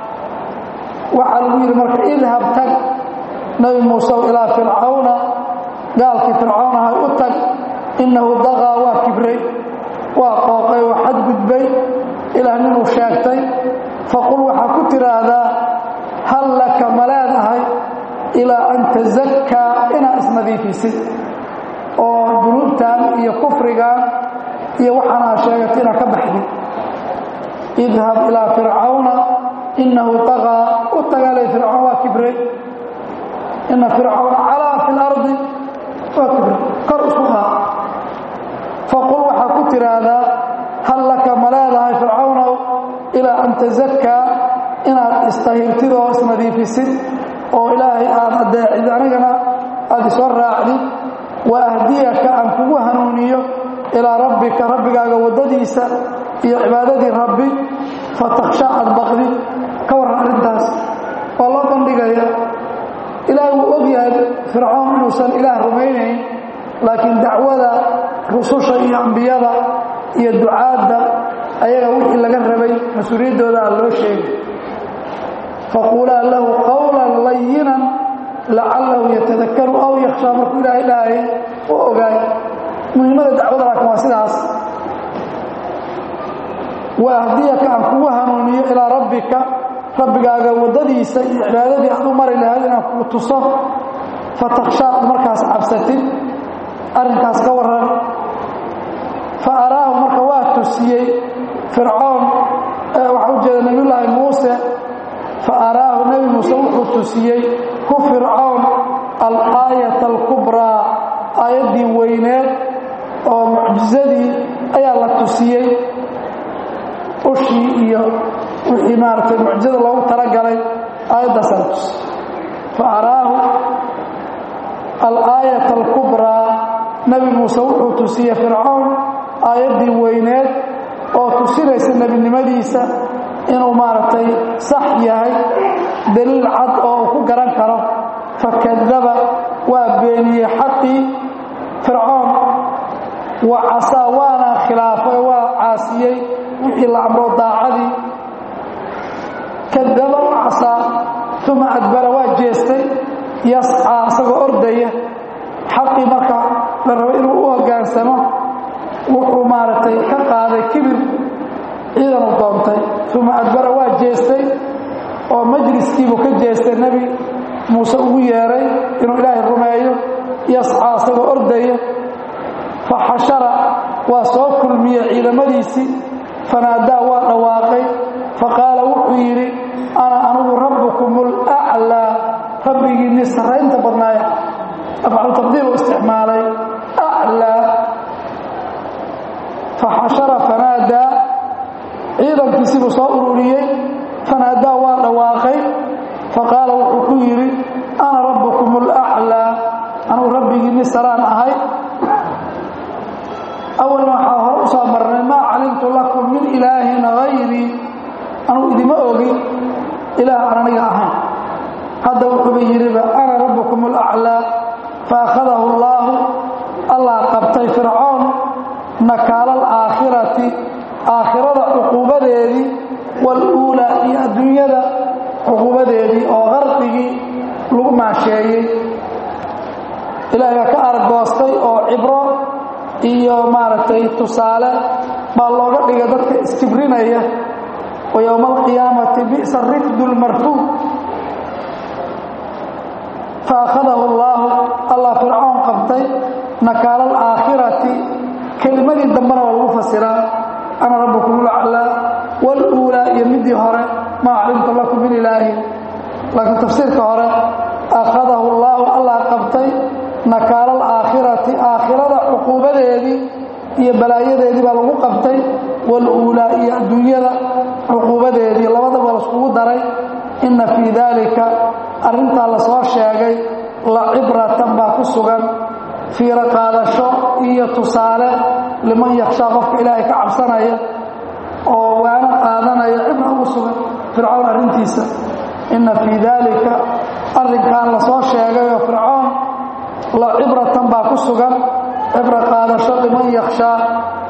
waxaa lagu yidhi marka idhab tag nebi muusew ilaa fircawna gaalkii fircawn ahay u tag innahu daqaa waa kibray waa qooqay waa xadgudbay ilaah ninuu sheegtay faqul waxaa ku tidhaahdaa hal laka ma leedahay ilaa an tasakkaa inaad isnadiifisid oo dunuubtan iyo kufrigan iyo waxaanaa sheegatay inaad ka baxdid idhab ilaa fircawna innahu طaqaa u tagaalay fircawn waa kibray ina fircawn calaa fi اlardi waa kibray kor isku haa faqul waxaa ku tidhaahdaa hal laka ma leedahay fircawnow ilaa an tasakkaa inaad istahirtid oo isnadiifisid oo ilaahay aad adeecid anigana aad isoo raacdid wa ahdiyaka aan kugu hanuuniyo ilaa rabbika rabbigaaga waddadiisa iyo cibaadadii rabbi fatakhsha aad baqdid ka warran arrintaas waa loo bandhigaya ilaahay wuu og yahay fircoon inuusan ilaah rumaynayn laakiin dacwada rususha iyo ambiyada iyo ducaadda ayaga wixii laga rabay mas-uuliyaddooda aan loo sheegay faquulaa lahu qawlan layinan lacallahu yatadakaru aw yakhshaa markuu ilaahay dhahayay u ogaay muhiimada dacwada laakiin waa sidaas wa ahdiyaka aan kugu hanuuniyo ilaa rabbika rabbigaaga waddadiisa iyo cibaadadii aad u mari lahayd inaan kugu tuso fatakhsha ad markaas cabsatid arrinkaas ka warran fa araahu marka waa tusiyey fircoon waxaa u jeeda nebiyullaahi muuse fa araahu nebi muuse wuxuu tusiyey hu fircoon alaayata alkubraa aayadda aayaddii weyneed oo mucjizadii ayaa la tusiyey ushii iyo wixii maaragtay mucjizada loogu talagalay aayaddaasaa la tusiyey fa araahu alaayat alkubraa nebi muuse wuxuu tusiyey fircoon aayaddii weyneed oo tusinaysa nebinimadiisa inuu maaragtay sax yahay daliil cad oo uu ku garan karo fakadaba waa beeniyey xaqii fircoon wa casaa waana khilaafay waa caasiyey wixii la amro daacadii kadaba wa casaa uma adbara waa jeestay yascaa isagoo ordaya xaqii marka la rabo inuu u hoggaansamo wuxuu maaragtay ka qaaday kibir ciidanu doontay uma adbara waa jeestay oo majliskiibuu ka jeestay nebi muuse ugu yeeray inuu ilaahay rumeeyo yascaa isagoo ordaya fa xashara waa soo kulmiyey ciidamadiisii fanaadaa waa dhawaaqay fa qaala wuxuu yidhi ana anugu rabbukum ulaclaa rabbigiinni sarraynta badnaaya afcalu taqdiir uu isticmaalay aclaa fa xashara fanaadaa ciidankiisibuu soo ururiyey fanaadaa waa dhawaaqay faqaala wuxuu ku yidhi ana rabbukum ulaclaa anugu rabbigiinni saraan ahay awalna waxaa hore u soo marnay maa calimtu lakum min ilaahin hayrii anugu idima ogin ilaah aan aniga ahayn hadda wuxuuba yidhiba ana rabbukum ulaclaa faakhadahu allaahu allah qabtay fircoon nakaala alaakhirati aakhirada cuquubadeedii waluulaa iyo adduunyada cuquubadeedii oo qarqigii lagu maasheeyey ilaahay baa ka argoostay oo cibro iyo maaragtay tusaale baa looga dhigay dadka isjibrinaya wa yowma alqiyaamati bi'sa rifdu lmarfuud fa akhadahu allaahu allah fircoon qabtay nakaala alaakhirati kelimadii dambena waa lagu fasiraa ana rabbukum ulaclaa waluulaa iyo midii hore maa calimtu lakum min ilaahin laakiin tafsiirka hore akhadahu allaahu allah qabtay nakaala alaakhirati aakhirada cuquubadeedii iyo balaayadeedii baa lagu qabtay waluulaa iyo adduunyada cuquubadeedii labadaba laiskugu daray inna fii daalika arrintaa lasoo sheegay la cibratan baa ku sugan fiiro qaadasho iyo tusaale liman yakshaa qofka ilaahay ka cabsanaya oo waano qaadanaya cibra ugu sugan fircoon arrintiisa inna fii daalika arrinkan lasoo sheegayoo fircoon la cibratan baa ku sugan cibro qaadasho liman yakshaa